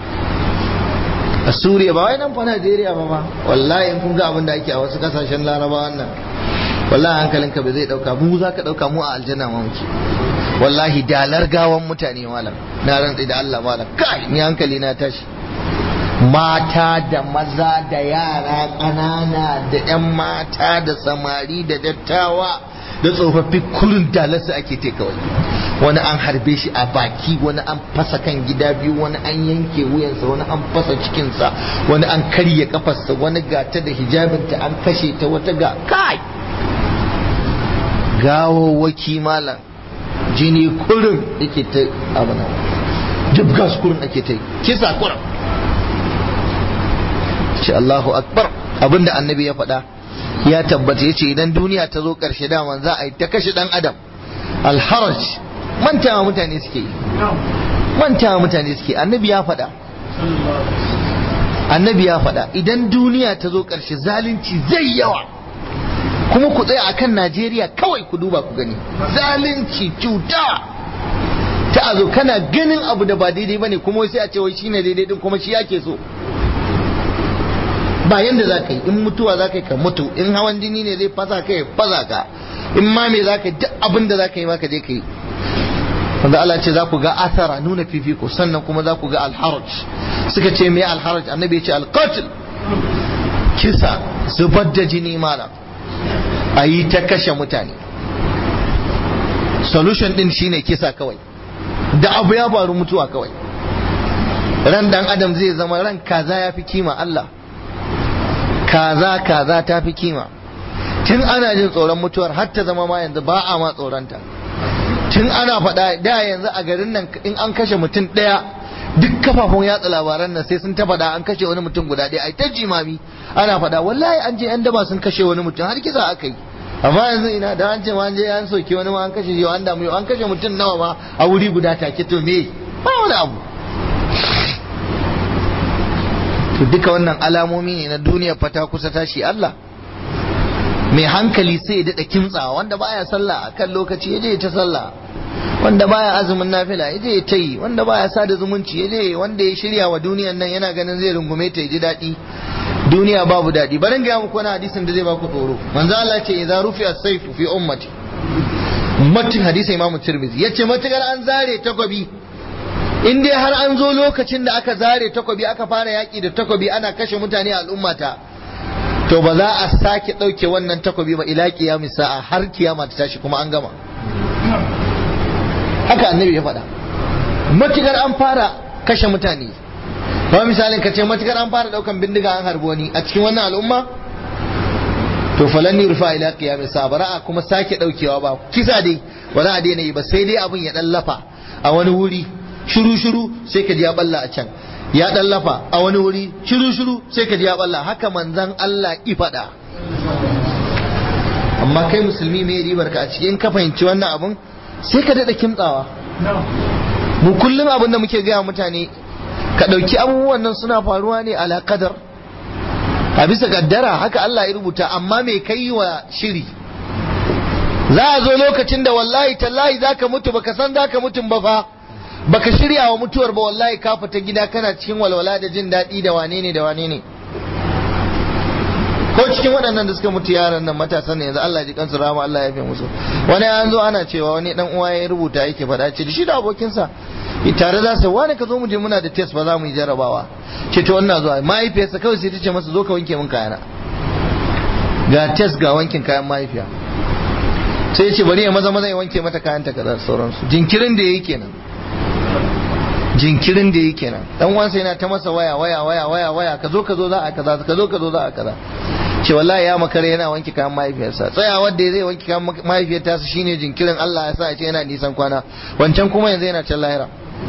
S1: a Suriya ba wai nan fa Najeriya ba ba wallahi in kun ga abin da ake a wasu kasashen Laraba wannan wallahi hankalinka bai zai dauka mu za ka dauka mu a aljanna ma muke wallahi dalar gawan mutane malam na rantsi da Allah malam kai ni hankali na tashi mata da maza da yara ƙanana da 'yan mata da samari da dattawa da tsofaffi kurin dalarsu ake te kawai wani an harbe shi a baki wani an fasa kan gida biyu wani an yanke wuyansa wani an fasa cikinsa wani an karya kafarsa wani gata da hijabinta an kashe ta wata ga kai gawawwaki malam jini kurin yake ta abana duk gas kurin ake ta kisa kurin ce Allahu akbar abinda annabi ya faɗa ya tabbata yace idan duniya ta zo ƙarshe dama za a yi ta kashe ɗan adam alharaj mantawa mutane suke yi mantawa mutane suke annabi ya faɗa annabi ya faɗa idan duniya ta zo ƙarshe zalunci zai yawa kuma ku tsaya akan Najeriya kawai ku duba ku gani zalunci cuta ta a zo kana ganin abu da ba daidai bane kuma sai a ce wai shine daidai din kuma shi yake so ba yanda za ka yi in mutuwa za ka yi ka mutu in hawan jini ne zai fasa ka ya fasa ka in ma me za ka yi duk abin da za ka yi ma ka je ka yi wanda Allah ce za ku ga athara nuna fifiko sannan kuma za ku ga alharaj suka ce me alharaj annabi ya ce alqatil kisa zubar da jini malam a yi ta kashe mutane solution din shine kisa kawai da abu ya faru mutuwa kawai ran dan adam zai zama ran kaza ya fi kima Allah kaza kaza ta fi kima tun ana jin tsoron mutuwar har ta zama ma yanzu ba a ma tsoronta tun ana faɗa da yanzu a garin nan in an kashe mutum ɗaya duk kafafun yatsa labaran nan sai sun ta faɗa an kashe wani mutum guda ɗaya ai ta jimami ana faɗa wallahi an je yan daba sun kashe wani mutum har kisa aka yi amma yanzu ina da an ce ma an je an soke wani ma an kashe yau an damu yau an kashe mutum nawa ma a wuri guda take to me ba wani abu to duka wannan alamomi ne na duniya fata kusa tashi Allah mai hankali sai ya daɗa kimtsawa wanda baya sallah a kan lokaci ya je ta sallah wanda baya azumin nafila ya je ta yi wanda baya sada zumunci ya je wanda ya shirya wa duniyan nan yana ganin zai rungume ta ya ji daɗi duniya babu daɗi barin ga muku wani hadisin da zai baku tsoro manzo Allah ce idza rufi'a as-sayfu fi ummati matin hadisi Imam Tirmidhi yace matukar an zare takobi in dai har an zo lokacin da aka zare takobi aka fara yaki da takobi ana kashe mutane a al'ummata to ba za a sake ɗauke wannan takobi ba ila kiyamis sa'a har kiyama ta tashi kuma an gama haka annabi ya faɗa matukar an fara kashe mutane ba misalin ka ce matukar an fara daukan bindiga an harbo wani a cikin wannan al'umma to falan rufa ila qiyamis sa bara kuma sake daukewa ba kisa dai ba za a daina yi ba sai dai abin ya dan lafa a wani wuri shiru shiru sai ka ji ya balla a can ya dan lafa a wani wuri shiru shiru sai ka ji ya balla haka manzon Allah i fada amma kai musulmi me ribar ka a cikin ka fahimci wannan abun sai ka dada kimtsawa mu kullum abin da muke gaya mutane ka ɗauki abubuwan nan suna faruwa ne ala kadar a bisa kaddara haka Allah ya rubuta amma me kai wa shiri za a zo lokacin da wallahi tallahi zaka mutu baka san zaka mutum ba fa baka shirya wa mutuwar ba wallahi ka fita gida kana cikin walwala da jin daɗi da wane ne da wane ne ko cikin waɗannan da suka mutu yaran nan matasan ne yanzu Allah ya ji kansu rama Allah ya fi musu wani an zo ana cewa wani dan uwa ya rubuta yake faɗa ce da shi da abokinsa tare za su wani ka zo mu je muna da test ba za mu yi jarabawa ce to wannan zuwa mahaifiyarsa kawai sai ta ce masa zo ka wanke min kayana ga test ga wankin kayan mahaifiya sai ya ce bari ya maza maza ya wanke mata kayan ta kaza sauransu jinkirin da yayi kenan jinkirin da yake kenan dan uwansa yana ta masa waya waya waya waya waya ka zo ka zo za a kaza ka zo ka zo za a kaza ce wallahi ya makare yana wanke kayan mahaifiyarsa tsayawar da zai wanke kayan mahaifiyarta su shine jinkirin Allah ya sa ya ce yana nisan kwana wancan kuma yanzu yana can lahira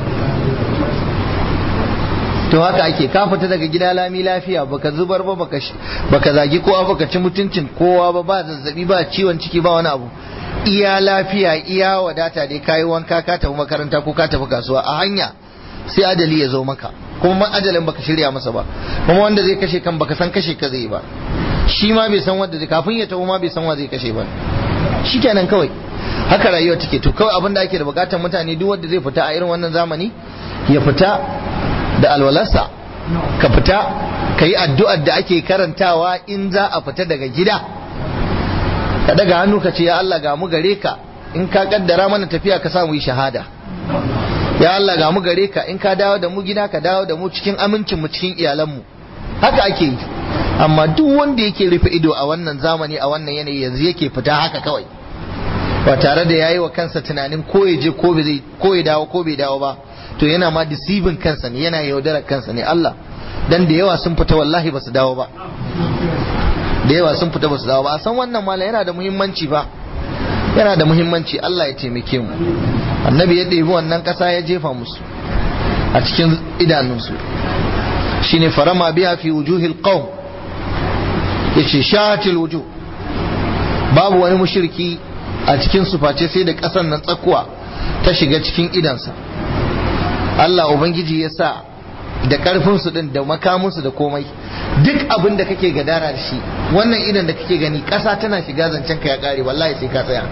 S1: to haka ake ka fita daga gida lami lafiya baka zubar ba baka baka zagi kowa baka ci mutuncin kowa ba ba zazzabi ba ciwon ciki ba wani abu iya lafiya iya wadata dai kayi wanka ka tafi makaranta ko ka tafi kasuwa a hanya sai adali ya zo maka kuma ajalin baka shirya masa ba kuma wanda zai kashe kan baka san kashe ka zai ba shi ma bai san wanda zai kafin ya taho ma bai san wa zai kashe ba shikenan kawai haka rayuwa take to kawai abin da ake da bukatar mutane duk wanda zai fita a irin wannan zamani ya fita da alwalarsa ka fita ka yi addu'ar da ake karantawa in za a fita daga gida ka daga hannu ka ce ya Allah ga mu gare ka in ka kaddara mana tafiya ka samu yi shahada ya Allah ga mu gare ka in ka dawo da mu gida ka dawo da mu cikin amincin mu cikin iyalanmu haka ake yi amma duk wanda yake rufe ido a wannan zamani a wannan yanayi yanzu yake fita haka kawai ba tare da yayi wa kansa tunanin ko ya je ko bai ko ya dawo ko bai dawo ba to yana ma deceiving kansa ne yana yaudarar kansa ne Allah dan da yawa sun fita wallahi ba su dawo ba da yawa sun fita ba su dawo ba a san wannan mala yana da muhimmanci ba yana da muhimmanci Allah ya taimake mu annabi ya ɗebi wannan ƙasa ya jefa musu a cikin idanunsu shine farama biya fi wujuhil qaum yace shatil wujuh babu wani mushriki a cikin su face sai da ƙasan nan tsakuwa ta shiga cikin idansa Allah ubangiji ya sa da karfin su din da makamin su da komai duk abin da kake gadara da shi wannan idan da kake gani ƙasa tana shiga zancen ka ya kare wallahi sai ka tsaya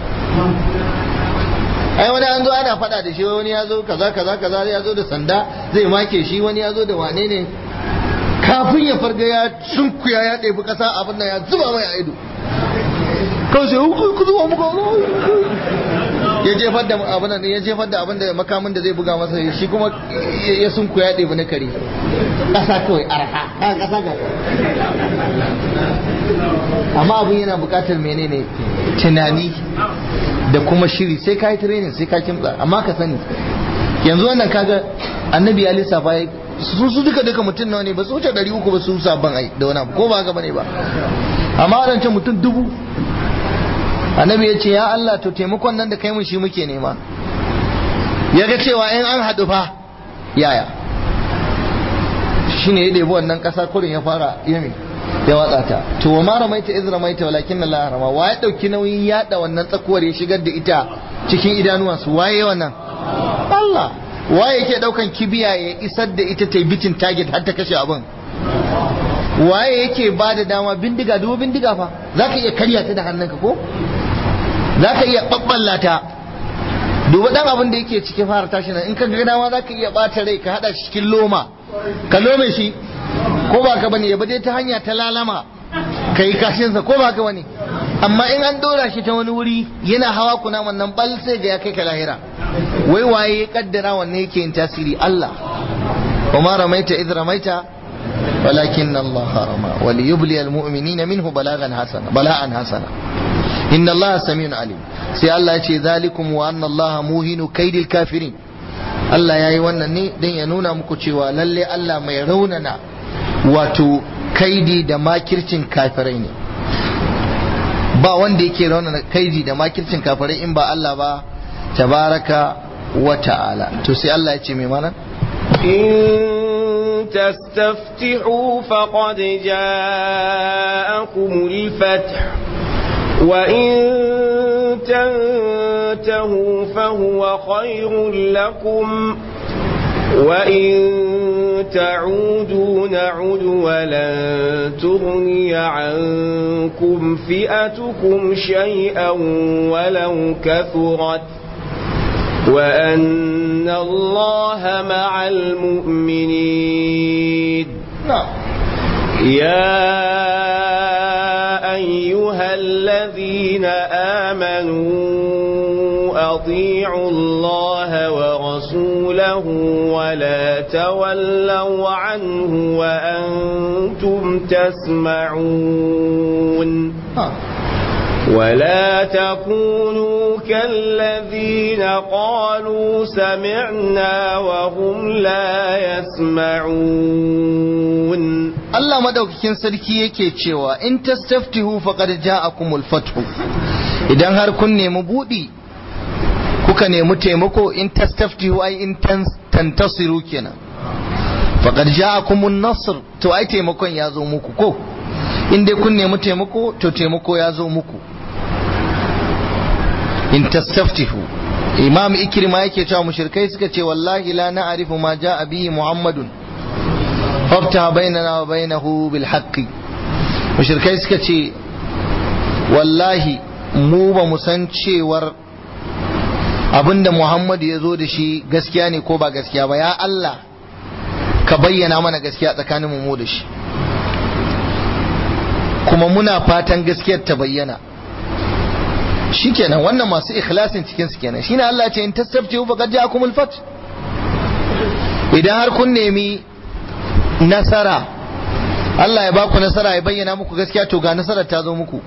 S1: ai wani an zo ana faɗa da shi wani ya zo kaza kaza kaza ya zo da sanda zai make shi wani ya zo da wane ne kafin ya farga ya sunkuya ya ɗebi ƙasa abin nan ya zuba mai a ido kawai sai ku zuba muka ya jefar da abin nan ya jefar da abin da makamin da zai buga masa shi kuma ya sunkuya ya ɗebi na kare ƙasa kawai arha ƙasa ga amma abin yana buƙatar menene tunani da kuma shiri sai ka yi training sai ka kimtsa amma ka sani yanzu wannan kaga annabi ya lissafa ya su su duka duka mutum nawa ne ba su wuce ɗari uku ba su sabon ai da wani abu ko ba haka bane ba amma wadancan mutum dubu annabi ya ce ya Allah to taimakon nan da kai mun shi muke nema ya ga cewa in an haɗu fa yaya shine ya ɗebi wannan ƙasa kurin ya fara yami ya watsa ta to wa ma ramaita iz ramaita walakin Allah rama wa ya dauki nauyin yada wannan tsakuwar ya shigar da ita cikin idanuwansu waye wannan Allah waye yake daukan kibiya ya isar da ita ta bitin target har ta kashe abin waye yake ba da dama bindiga dubu bindiga fa zaka iya karya ta da hannunka ko zaka iya babballa ta duba dan abin da yake cikin fara tashi nan in ka ga dama zaka iya bata rai ka hada shi cikin loma ka lome shi ko ba ka bane ya bade ta hanya ta lalama kai kashinsa ko ba ka bane amma in an dora shi ta wani wuri yana hawa kuna wannan bal sai ga ya kai ka lahira wai waye ya kaddara wannan yake yin tasiri Allah وما رميت إذ رميت ولكن الله رمى وليبلي المؤمنين منه بلاغا حسنا بلاء حسنا إن الله سميع عليم سي الله يشي ذلكم وأن الله موهن كيد الكافرين Allah ya yi wannan ne don ya nuna muku cewa lalle Allah mai raunana wato kaidi da makircin kafirai ne ba wanda yake raunana kaidi da makircin kafirai in ba Allah ba tabaraka wa ta'ala to sai Allah ya ce mai mana
S2: إن تستفتحوا فقد جاءكم الفتح وإن تنتهوا فهو خير لكم وإن تعودوا نعد ولن تغني عنكم فئتكم شيئا ولو كثرت وأن الله مع المؤمنين
S1: نعم
S2: يا أيها الذين آمنوا أطيعوا الله ورسوله ولا تولوا عنه وأنتم تسمعون ولا تكونوا كالذين قالوا سمعنا وهم لا يسمعون
S1: Allah madaukakin sarki yake cewa in tastaftihu faqad ja'akumul fathu idan har kun nemi budi kuka nemi taimako in tastaftihu ai in tantasiru kenan faqad ja'akumun nasr to ai taimakon ya zo muku ko in dai kun nemi taimako to taimako ya zo muku in tastaftihu imam ikrima yake cewa mushrikai suka ce wallahi la na'rifu ma ja'a bihi muhammadun fafta bainana wa bainahu bil haqqi mushrikai suka ce wallahi mu ba mu san cewar abinda muhammadu ya zo da shi gaskiya ne ko ba gaskiya ba ya Allah ka bayyana mana gaskiya tsakanin mu da shi kuma muna fatan gaskiyar ta bayyana shikenan wannan masu ikhlasin cikin su kenan shine Allah ce in tasabtu faqad ja'akumul fath idan har kun nemi nasara Allah ya baku nasara ya bayyana muku gaskiya to ga nasarar ta zo muku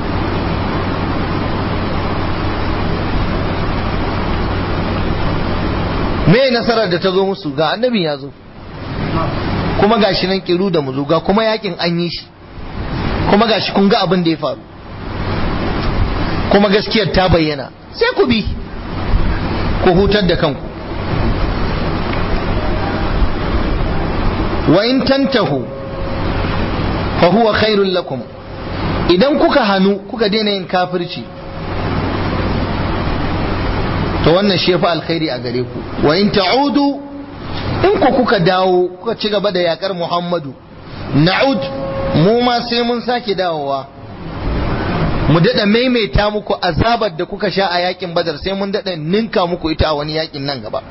S1: me nasarar da ta zo musu ga annabi ya zo kuma ga shi nan kiru da muzu ga kuma yakin an yi shi kuma ga shi kun ga abin da ya faru kuma gaskiyar ta bayyana sai ku bi ku hutar da kanku wa in tantahu fa huwa khairul lakum idan kuka hanu kuka daina yin kafirci to wannan shi fa alkhairi a gare ku wa in ta'udu in ku kuka dawo kuka ci gaba da yakar Muhammadu na'ud mu ma sai mun sake dawowa mu dada maimaita muku azabar da kuka sha a yakin badar sai mun dada ninka muku ita a wani yakin nan gaba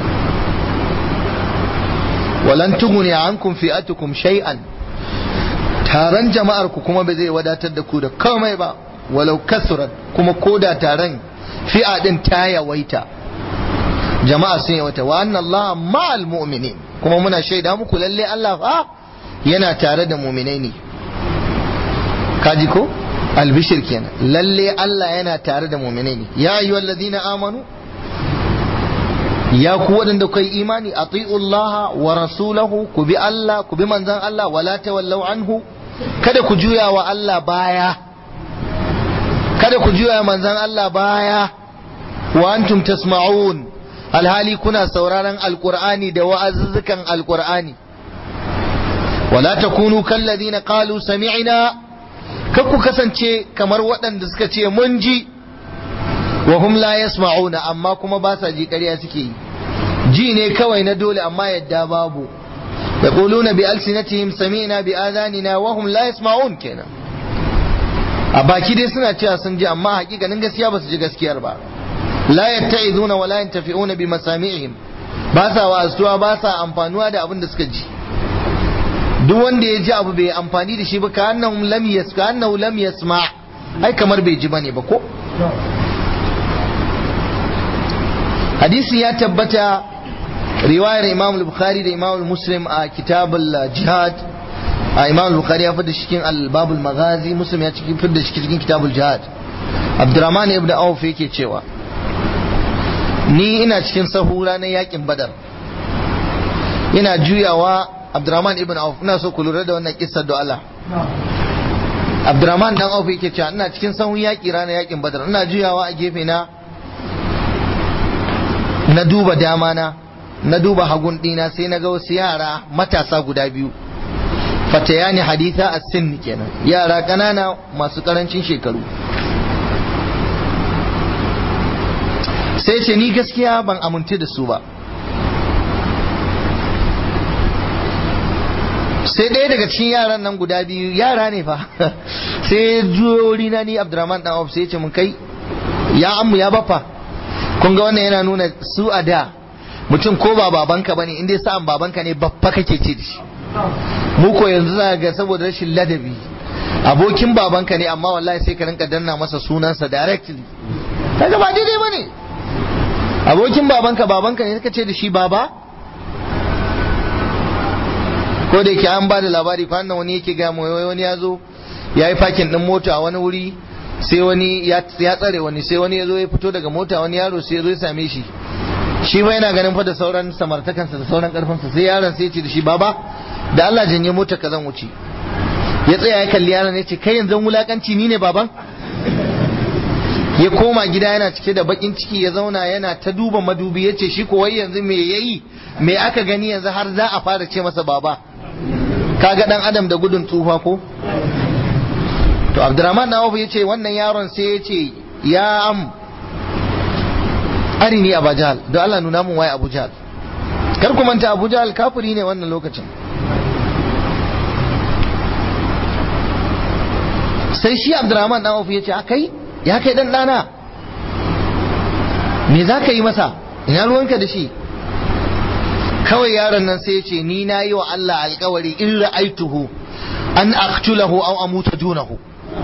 S1: walan tughni ankum fi'atukum shay'an taron jama'ar ku kuma ba zai wadatar da ku da komai ba walau kasurat kuma koda taron fi'a din ta yawaita jama'a sun yawaita wa anna Allah ma'al mu'minin kuma muna shaida muku lalle Allah fa yana tare da mu'minai ne kaji ko albishir kenan lalle Allah yana tare da mu'minai ne ya ayyuhal ladina amanu ya ku waɗanda kai imani Allah wa rasulahu ku bi Allah ku bi manzan Allah wala tawallau anhu kada ku juya wa Allah baya kada ku juya manzan Allah baya wa antum tasma'un alhali kuna sauraron alqur'ani da wa'azuzzukan alqur'ani wala takunu kalladina qalu sami'na kar ku kasance kamar waɗanda suka ce mun ji wa hum la yasma'una amma kuma ba sa ji ƙarya suke yi ji ne kawai na dole amma yadda babu yaquluna bi alsinatihim sami'na bi adanina wa hum la yasma'un kenan a baki dai suna cewa sun ji amma hakikanin gaskiya ba su ji gaskiyar ba la yatta'izuna wa la yantafi'una bi masami'ihim ba sa wa'azuwa ba sa amfanuwa da abin da suka ji duk wanda ya ji abu bai amfani da shi ba ka annahu lam yas ka annahu lam yasma ai kamar bai ji bane ba ko hadisi ya tabbata riwayar imam al-bukhari da imam muslim a kitab al-jihad a imam al-bukhari ya fada cikin al-bab al-maghazi muslim ya cikin fada cikin kitab al-jihad abdurrahman ibn auf yake cewa ni ina cikin sahura na yakin badar ina juyawa abdurrahman ibn auf ina so ku lura da wannan kissar da Allah abdurrahman dan auf yake cewa ina cikin sahun yaki ranar yakin badar ina juyawa a gefe na na duba dama na na duba hagun dina sai na ga wasu yara matasa guda biyu fatayani haditha as-sin kenan yara kanana masu karancin shekaru sai ce ni gaskiya ban amince da su ba sai ɗaya daga cikin yaran nan guda biyu yara ne fa sai juyo na ni abdurrahman dan auf sai ya ce mun kai ya ammu ya baffa kun ga wannan yana nuna su a da mutum ko ba babanka bane in dai sa'an babanka ne baffa kake ce da shi mu ko yanzu za ga saboda rashin ladabi abokin babanka ne amma wallahi sai ka rinka danna masa sunansa directly kaga ba daidai bane abokin babanka babanka ne suka ce da shi baba ko da yake an ba da labari fa wani yake ga mu wani ya zo ya yi fakin din mota a wani wuri sai wani ya tsare wani sai wani ya zo ya fito daga mota wani yaro sai ya zo ya same shi shi ma yana ganin fa da sauran samartakansa da sauran karfinsa sai yaron sai ya ce da shi baba da Allah janye mota ka zan wuce ya tsaya ya kalli yaron ya ce kai yanzu wulakanci ni ne baban ya koma gida yana cike da bakin ciki ya zauna yana ta duba madubi ya ce shi wai yanzu me yayi me aka gani yanzu har za a fara ce masa baba kaga dan adam da gudun tsufa ko to abdurrahman na ya ce wannan yaron sai ya ce ya am arini abu jahal don Allah nuna mun waye abu jahal kar ku manta abu jahal kafiri ne wannan lokacin sai shi abdurrahman na ya ce kai ya kai dan dana me za ka yi masa ina ruwanka da shi kawai yaron nan sai ya ce ni na yi wa Allah alkawari in ra'aituhu an aqtulahu aw amuta dunahu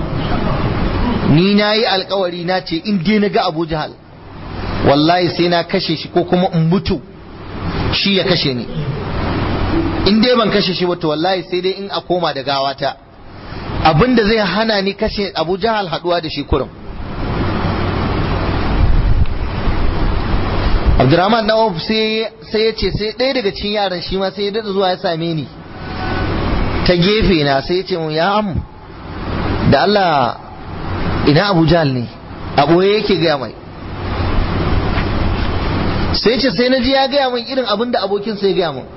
S1: ni na yi alkawari na ce in dai na ga Abu Jahal wallahi sai na kashe shi ko kuma in mutu shi ya kashe ni in dai ban kashe shi ba to wallahi sai dai in a koma da gawata abinda zai hana ni kashe Abu Jahal haduwa da shi kurum Abdurrahman na Auf sai ya ce sai ɗaya daga cikin yaran shi ma sai ya daɗa zuwa ya same ni ta gefe na sai ya ce mun ya amu da Allah ina Abu Jahl ne a ɓoye yake gaya mai sai ce sai na ji ya gaya min irin abin da abokin sai ya gaya min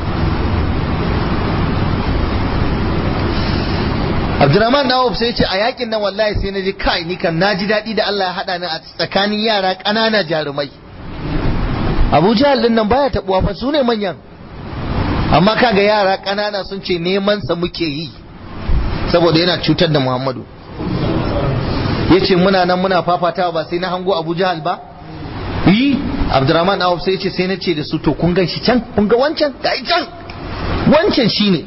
S1: Abdurrahman na Auf sai ce a yakin nan wallahi sai na ji kai ni kan na ji daɗi da Allah ya haɗa ni a tsakanin yara ƙanana jarumai abu jahal din nan baya tabuwa fa su ne manyan amma kaga yara ƙanana sun ce neman sa muke yi saboda yana cutar da muhammadu yace muna nan muna fafatawa ba sai na hango abu jahal ba yi abdurrahman awab sai yace sai na ce da su to kun gan shi can kun ga wancan ga can wancan shine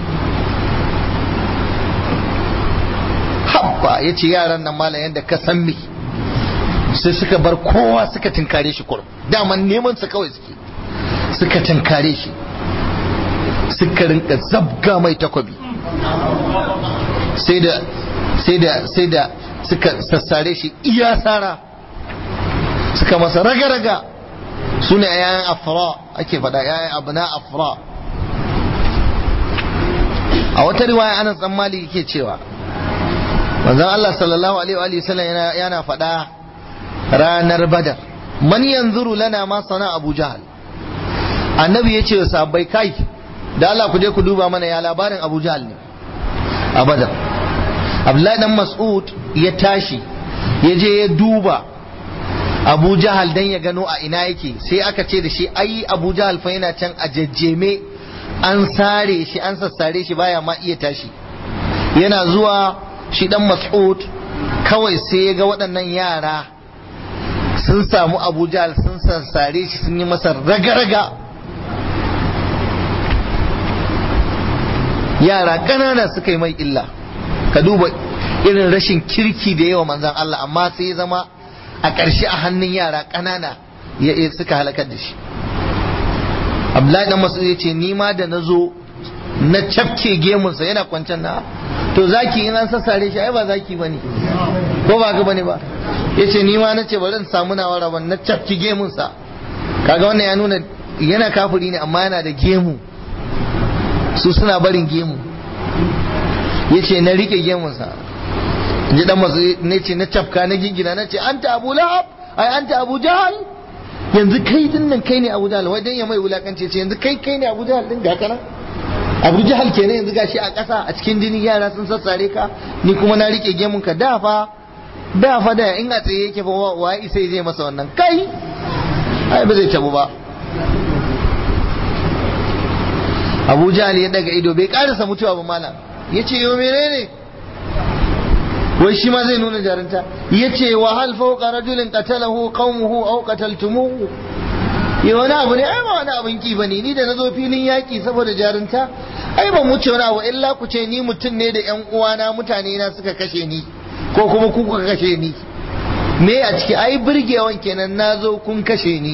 S1: habba yace yaran nan malam yanda ka san me sai suka bar kowa suka tinkare shi kurum daman neman sa kawai suke suka tinkare shi suka rinka zabga mai takwabi sai da sai da sai da suka sassare shi iya sara suka masa raga-raga su ne yayan afra ake faɗa yayan abu na afra a wata riwaya anas dan malik yake cewa manzon Allah sallallahu alaihi wa sallam yana yana faɗa ranar badar man yanzuru lana ma sana abu jahal annabi ya ce wa sahabbai kai da Allah ku je ku duba mana ya labarin abu jahal ne a badar abdullahi dan mas'ud ya tashi ya je ya duba abu jahal dan ya gano a ina yake sai aka ce da shi ai abu jahal fa yana can a jajjeme an sare shi an sassare shi baya ma iya tashi yana zuwa shi dan mas'ud kawai sai ya ga waɗannan yara sun samu abu jahal sun sassare shi sun yi masa raga-raga yara ƙanana suka yi mai illa ka duba irin rashin kirki da yawa manzan Allah amma sai ya zama a ƙarshe a hannun yara ƙanana ya suka halakar da shi Abdullahi dan Mas'ud ya ce ni ma da na zo na cafke gemunsa yana kwancen na to zaki in an sassare shi ai ba zaki bane ko ba ka bane ba yace ni ma nace bari in samu nawa rabon na cafke gemunsa kaga wannan ya nuna yana kafiri ne amma yana da gemu su suna barin gemu yace na rike gemunsa ji dan masu ne ce na cafka na gingina na ce anta abu lahab ai anta abu jahal yanzu kai din nan kai ne abu jahal wai dan ya mai wulakance ce yanzu kai kai ne abu jahal din ga kana abu jahal kenan yanzu gashi a ƙasa a cikin jini yara sun sassare ka ni kuma na rike gemun ka da fa da fa da in a tsaye yake fa wa isa zai masa wannan kai ai ba zai tabu ba abu jahal ya daga ido bai karasa mutuwa ba malam ya ce yau menene wai shi ma zai nuna jarinta ya ce wa hal fawqa rajulin qatalahu qaumuhu aw qataltumuhu ya wani abu ne ai ba wani abin ki bane ni da nazo filin yaki saboda jarinta ai ban wuce wani abu illa ku ce ni mutum ne da yan uwana mutane na suka kashe ni ko kuma ku kuka kashe ni me a ciki ai burgewan kenan nazo kun kashe ni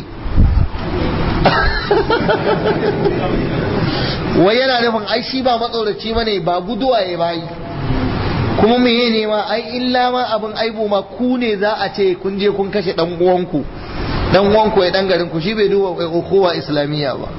S1: wai yana nufin ai shi ba matsoraci bane ba guduwa ya bayi kuma meye ne ma ai illa ma abin aibu ma ku ne za a ce kun je kun kashe dan uwanku dan uwanku ya dan garin ku shi bai duba kowa islamiyya ba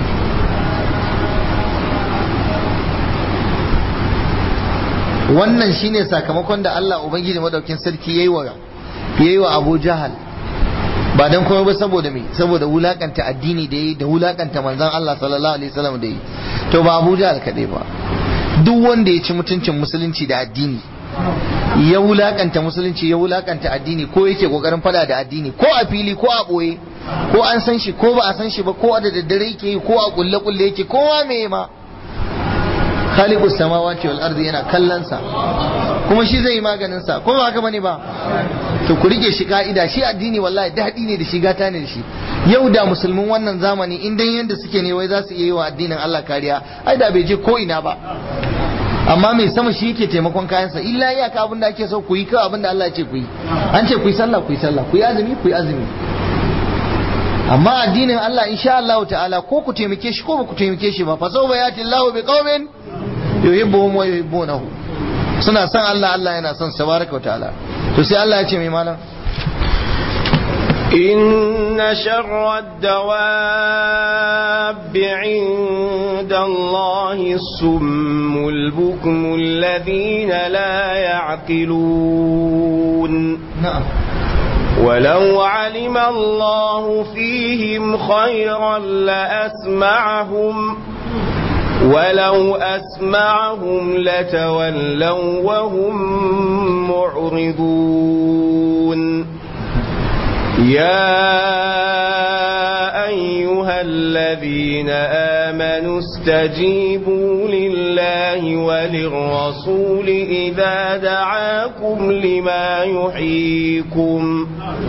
S1: wannan shine sakamakon da Allah ubangiji madaukin sarki yayi wa yayi wa Abu Jahal ba dan komai ba saboda me saboda wulakanta addini da yi da wulakanta manzon Allah sallallahu alaihi wasallam da yi to ba Abu Jahal kadai ba duk wanda ya ci mutuncin musulunci da addini ya wulakanta musulunci ya wulakanta addini ko yake kokarin fada da addini ko a fili ko a boye ko an san shi ko ba a san shi ba ko a da daddare yake yi ko a kulle kulle yake kowa me ma khaliqu samawati wal ardi yana kallon sa kuma shi zai yi maganin sa ko ba haka bane ba to ku rike shi ka'ida shi addini wallahi daɗi ne da shi gata ne da shi yau da musulmin wannan zamani in dan yanda suke ne wai za su iya yi wa addinin Allah kariya ai da bai je ko ina ba amma mai sama shi yake taimakon kayansa illa iyaka abin da ake so ku yi kawai abin da Allah ya ce ku yi an ce ku yi sallah ku yi sallah ku yi azumi ku yi azumi amma addinin Allah insha Allah ta'ala ko ku taimake shi ko ba ku taimake shi ba fa sawfa yati Allahu bi qaumin yuhibbuhum wa yuhibbunahu suna son Allah Allah yana son tabaraka wa ta'ala to sai Allah ya ce mai malam
S2: إن شر الدواب عند الله الصم البكم الذين لا يعقلون
S1: na'am
S2: ولو علم الله فيهم خيرا لأسمعهم ولو أسمعهم لتولوا وهم معرضون يا أيها الذين آمنوا استجيبوا لله وللرسول إذا دعاكم لما يحييكم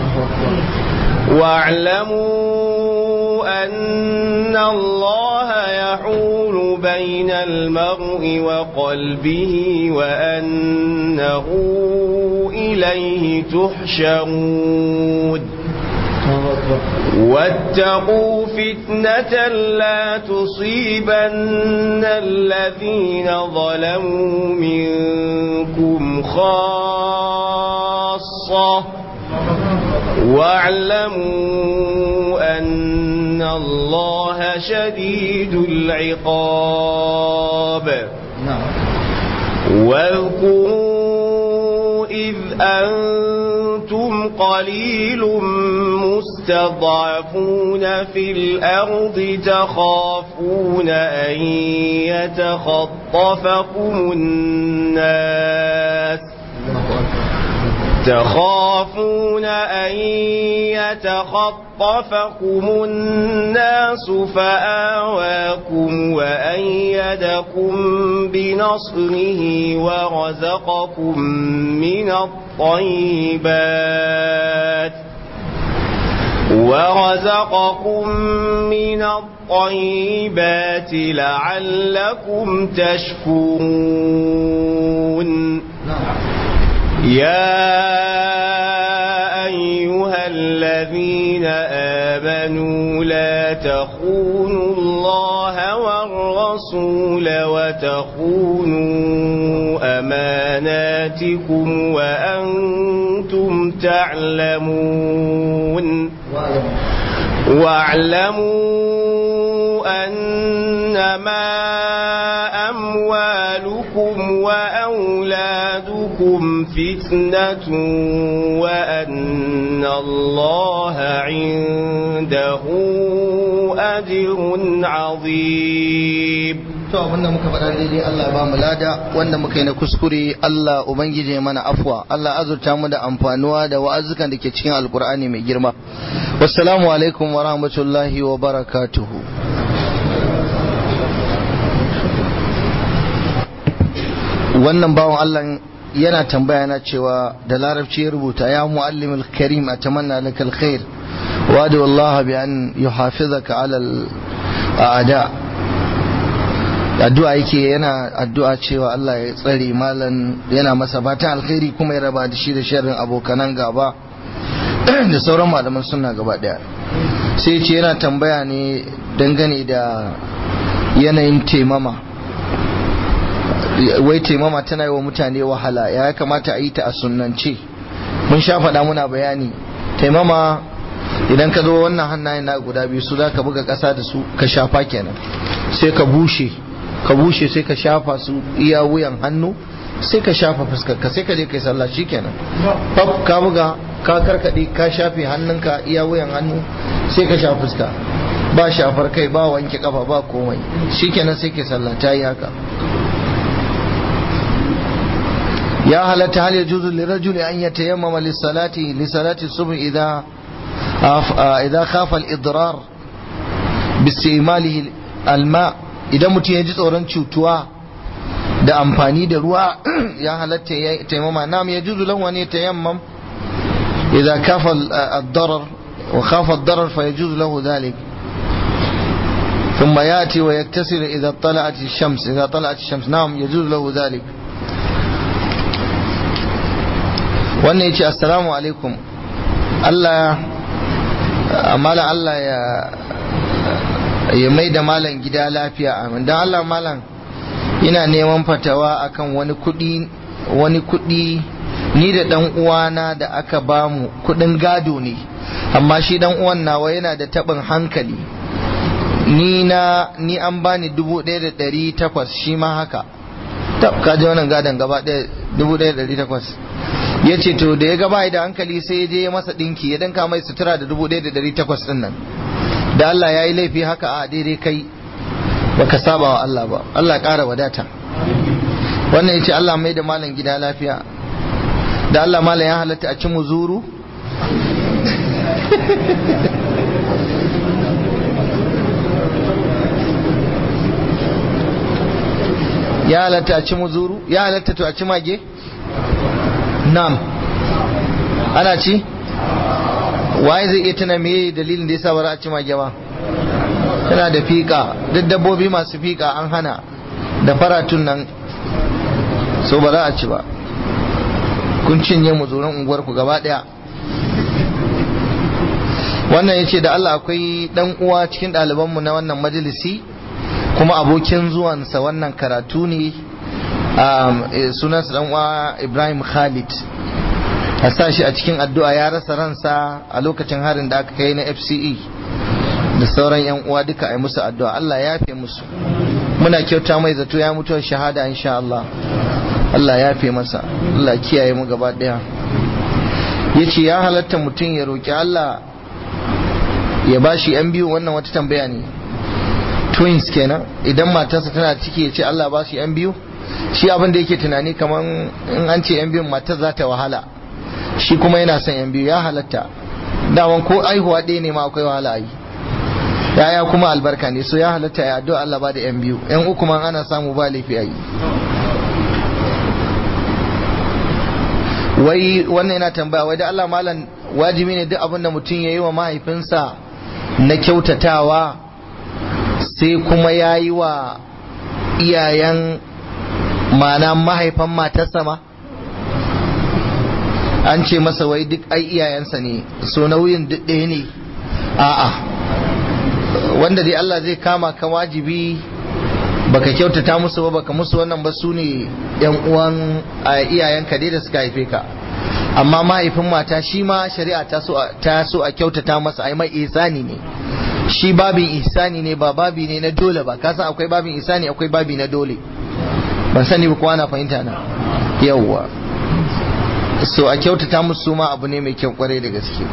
S2: واعلموا أن الله يحول بين المرء وقلبه وأنه إليه تحشرون واتقوا فتنة لا تصيبن الذين ظلموا منكم خاصة واعلموا أن الله شديد العقاب واذكروا إذ أنتم قليل مستضعفون في الأرض تخافون أن يتخطفكم الناس تخافون أن يتخطفكم الناس فآواكم وأيدكم بنصره ورزقكم من الطيبات ورزقكم من الطيبات لعلكم تشكرون يا أيها الذين آمنوا لا تخونوا الله والرسول وتخونوا أماناتكم وأنتم تعلمون واعلموا أنما أموالكم وأولادكم فتنة وأن الله عنده أجر عظيم
S1: to abinda muka faɗa daidai Allah ba mu lada wanda muka yi na kuskure Allah ubangije mana afwa Allah azurta mu da amfanuwa da wa'azukan da ke cikin alkur'ani mai girma wassalamu alaikum wa rahmatullahi wa barakatuhu wannan bawan Allah yana tambaya na cewa da larabci ya rubuta ya muallimul karim atamanna lakal khair wa adu Allah bi an yuhafizaka ala al a'da addu'a yake yana addu'a cewa Allah ya tsare malan yana masa fatan alkhairi kuma ya raba da shi da sharrin abokanan gaba da sauran malaman sunna gaba daya sai ce yana tambaya ne dangane da yanayin taimama wai taimama tana yi wa mutane wahala ya kamata a yi ta a sunnance mun sha faɗa muna bayani taimama idan ka zo wannan hannayen na guda biyu su za ka buga ƙasa da su ka shafa kenan sai ka bushe ka bushe sai ka shafa su iya wuyan hannu sai ka shafa fuskar ka sai ka je kai sallah shikenan fab ka buga ka karkade ka shafe hannunka iya wuyan hannu sai ka shafa fuska ba shafar kai ba wanke kafa ba komai shikenan sai kai sallah ta yi haka ya halatta hal yajuzu lirajuli an yatayammama lis-salati li-salati subh idha idha khafa al-idrar bi al-ma' idan mutum ya ji tsoron cutuwa da amfani da ruwa ya halatta ya taimama nam ya juzu lan wani tayammam idza kafa ad-darar wa khafa ad-darar fa yajuzu lahu dhalik ثم ياتي ويغتسل اذا طلعت الشمس اذا طلعت الشمس نعم يجوز له ذلك wannan yace assalamu alaikum Allah amala Allah ya ya mai da malam gida lafiya amin don Allah malam ina neman fatawa akan wani kudi wani kudi ni da dan uwana da aka bamu kudin gado ne amma shi dan uwan nawa yana da tabin hankali ni na ni an bani dubu ɗaya da ɗari takwas shi ma haka tab ka ji wannan gadon gaba ɗaya dubu ɗaya da ɗari takwas ya ce to da ya gaba da hankali sai ya je masa ɗinki ya danka mai sutura da dubu ɗaya da ɗari takwas ɗin nan da Allah ya yi laifi haka a daidai kai baka saba wa Allah ba Allah ƙara wadata wannan yace Allah mai da malam gida lafiya da Allah malam ya halatta a ci muzuru ya halatta a ci muzuru ya halatta to a ci mage nam ana ci waye zai iya tuna meye dalilin da yasa ba za a ci mage ba tana da fika duk dabbobi masu fika an hana da faratun nan so ba za a ci ba kun cinye mu tsoron unguwar ku gaba daya wannan ya ce da Allah akwai dan uwa cikin ɗalibanmu na wannan majalisi kuma abokin zuwansa wannan karatu ne sunansa dan uwa Ibrahim Khalid a sa shi a cikin addu'a ya rasa ransa a lokacin harin da aka kai na FCE da sauran yan uwa duka a musu addu'a Allah ya fi musu muna kyauta mai zato ya mutuwar shahada insha Allah Allah ya fi masa Allah kiyaye mu gaba daya yace ya halatta mutum ya roki Allah ya bashi yan biyu wannan wata tambaya ne twins kenan idan matarsa tana ciki ya ce Allah ba shi yan biyu shi abin da yake tunani kamar in an ce yan biyun matar za ta wahala shi kuma yana son yan biyu ya halatta daman ko aihuwa ɗaya ne ma akwai wahala a yi yaya kuma albarka ne so ya halatta ya addu'a Allah ba da yan biyu yan uku man ana samu ba laifi a yi wai wannan yana tambaya wai da Allah malam wajibi ne duk abin da mutum ya yi wa mahaifinsa na kyautatawa sai kuma ya yi wa iyayen mana mahaifan matarsa ma an ce masa wai duk ai iyayensa ne so nauyin duk ɗaya ne a'a wanda dai Allah zai kama ka wajibi baka kyautata musu ba baka musu wannan ba su ne yan uwan iyayenka dai da suka haife ka amma mahaifin mata shi ma shari'a ta so ta so a kyautata masa ai mai ihsani ne shi babin ihsani ne ba babi ne na dole ba ka san akwai babin ihsani akwai babi na dole ban sani ba kowa na fahimta na yawwa so a kyautata musu ma abu ne mai kyau kwarai da gaske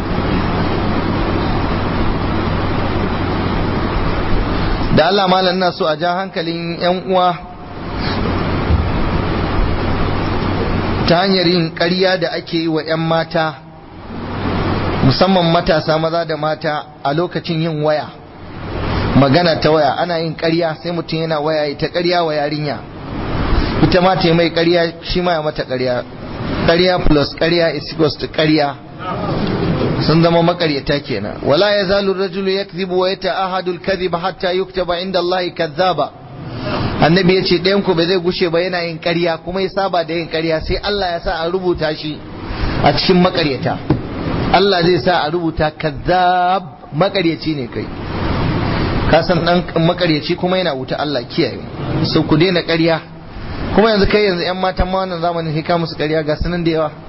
S1: da Allah malam na so a ja hankalin 'yan uwa ta hanyar yin ƙarya da ake yi wa 'yan mata musamman matasa maza da mata a lokacin yin waya magana ta waya ana yin ƙarya sai mutum yana waya ta ƙarya wa yarinya ita ma ta mai ƙarya shi ma ya mata ƙarya ƙarya plus ƙarya is equals to ƙarya sun zama makaryata kenan wala ya zalu rajulu yakzibu wa yata'ahadu al-kadhiba hatta yuktaba inda Allah kadhaba annabi yace ɗayan ku ba zai gushe ba yana yin ƙarya kuma ya saba da yin ƙarya sai Allah ya sa a rubuta shi a cikin makaryata Allah zai sa a rubuta kadhab makaryaci ne kai ka san dan makaryaci kuma yana wuta Allah kiyaye so ku daina ƙarya kuma yanzu kai yanzu yan matan ma wannan zamanin hika musu ƙarya ga sunan da yawa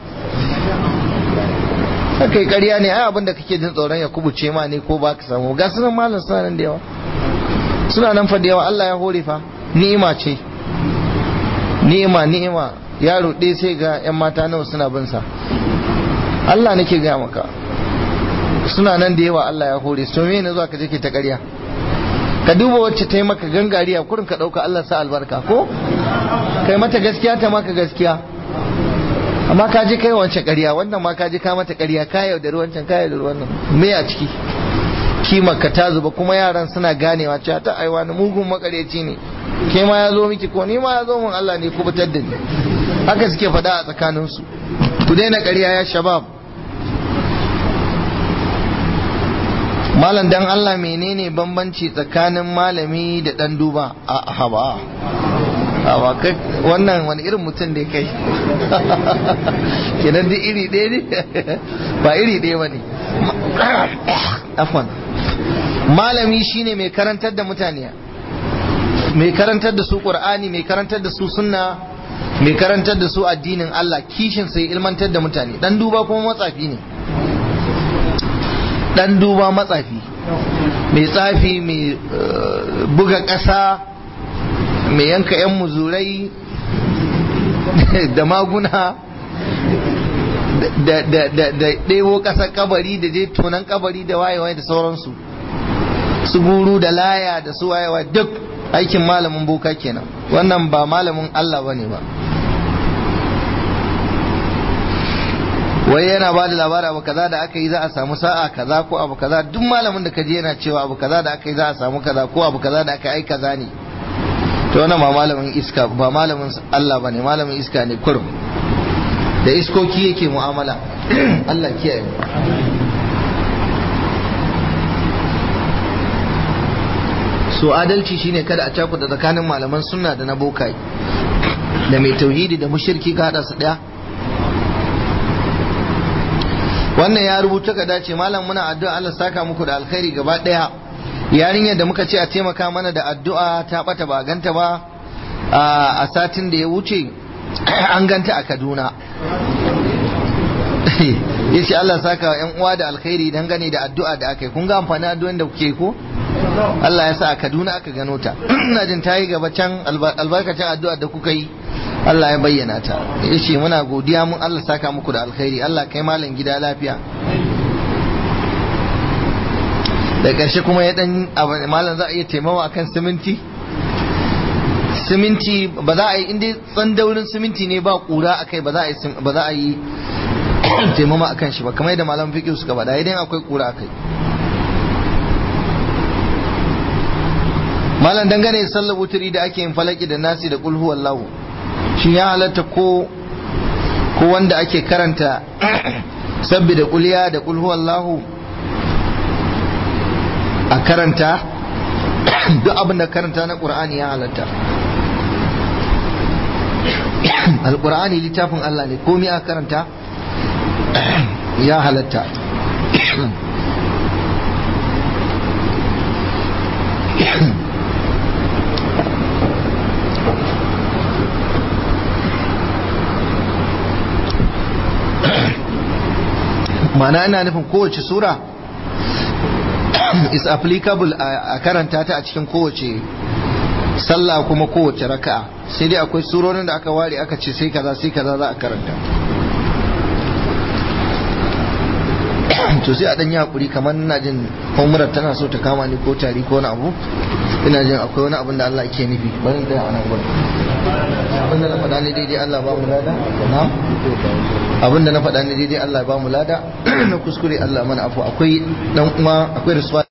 S1: kai ƙarya ne ai abin da kake jin tsoron ya kubuce ma ne ko ba ka samu ga sunan malam suna nan da yawa suna nan fa da yawa Allah ya hore fa ni'ima ce ni'ima ni'ima yaro ɗaya sai ga yan mata nawa suna bin sa Allah nake ga maka suna nan da yawa Allah ya hore su me ne zuwa ka je ke ta ƙarya ka duba wacce ta yi maka gangariya kurin ka ɗauka Allah sa albarka ko kai mata gaskiya ta maka gaskiya amma ka je kai wancan ƙarya wannan ma ka je ka mata ƙarya ka yaudari wancan ka yaudari wannan me a ciki kimar ka ta zuba kuma yaran suna ganewa cewa ta aiwa na mugun makareci ne ke ma ya zo miki ko ni ma ya zo mun Allah ne ku fitar da ni haka suke faɗa a tsakaninsu ku daina ƙarya ya shabab malam dan Allah menene bambanci tsakanin malami da dan duba a haba a kai wannan wani irin mutum da kai kenan duk iri ɗaya ne ba iri ɗaya ba ne afwan malami shine mai karantar da mutane mai karantar da su qur'ani mai karantar da su sunna mai karantar da su addinin Allah kishin sai ilmantar da mutane dan duba kuma matsafi ne dan duba matsafi mai tsafi mai buga ƙasa mai yanka 'yan muzurai da maguna da ɗewo ƙasar kabari da je tonan kabari da wayewa da sauransu su guru da laya da su wayewa duk aikin malamin boka kenan wannan ba malamin Allah ba ne ba wai yana ba da labari abu kaza da aka yi za a samu sa'a kaza ko abu kaza duk malamin da kaje yana cewa abu kaza da aka yi za a samu kaza ko abu kaza da aka yi kaza ne to wannan ba malamin iska ba malamin Allah bane malamin iska ne kurum da iskoki yake mu'amala Allah kiyaye mu so adalci shine kada a cakuɗa tsakanin malaman sunna da na bokai da mai tauhidi da mushirki ka hada su daya wannan ya rubuta ka dace malam muna addu'a Allah saka muku da alkhairi gaba daya yarinyar da muka ce a taimaka mana da addu'a ta bata ba ganta ba a satin da ya wuce an ganta a Kaduna yace Allah saka wa yan uwa da alkhairi dangane da addu'a da aka yi kun ga amfani addu'an da kuke ko Allah ya sa a Kaduna aka gano ta ina jin ta yi gaba can albarkacin addu'a da kuka yi Allah ya bayyana ta yace muna godiya mun Allah saka muku da alkhairi Allah kai malam gida lafiya da ƙarshe kuma ya dan malam za a iya taimawa akan siminti siminti ba za a yi inda tsandaurin siminti ne ba kura akai ba za a yi ba za a yi taimama akan shi ba kamar yadda malam fiqh suka faɗa idan akwai kura akai malam dangane da sallar wuturi da ake yin falaki da nasi da kulhu wallahu shin ya halatta ko ko wanda ake karanta sabbi da kuliya da kulhu Allahu a karanta duk abin da karanta na ƙur'ani ya halatta alƙur'ani littafin Allah ne komai a karanta ya halatta mana ina nufin kowace sura is applicable a karanta ta a cikin kowace sallah kuma kowace raka'a sai dai akwai surorin da aka ware aka ce sai kaza sai kaza za a karanta to sai a dan yi hakuri kamar ina jin umrar tana so ta kama ni ko tari ko wani abu ina jin akwai wani abin da Allah ke nufi bari da a nan gurin abin da na faɗa ne daidai Allah ba mu lada na'am abin da na faɗa ne daidai Allah ba mu lada na kuskure Allah mana afu akwai dan uwa akwai rasuwa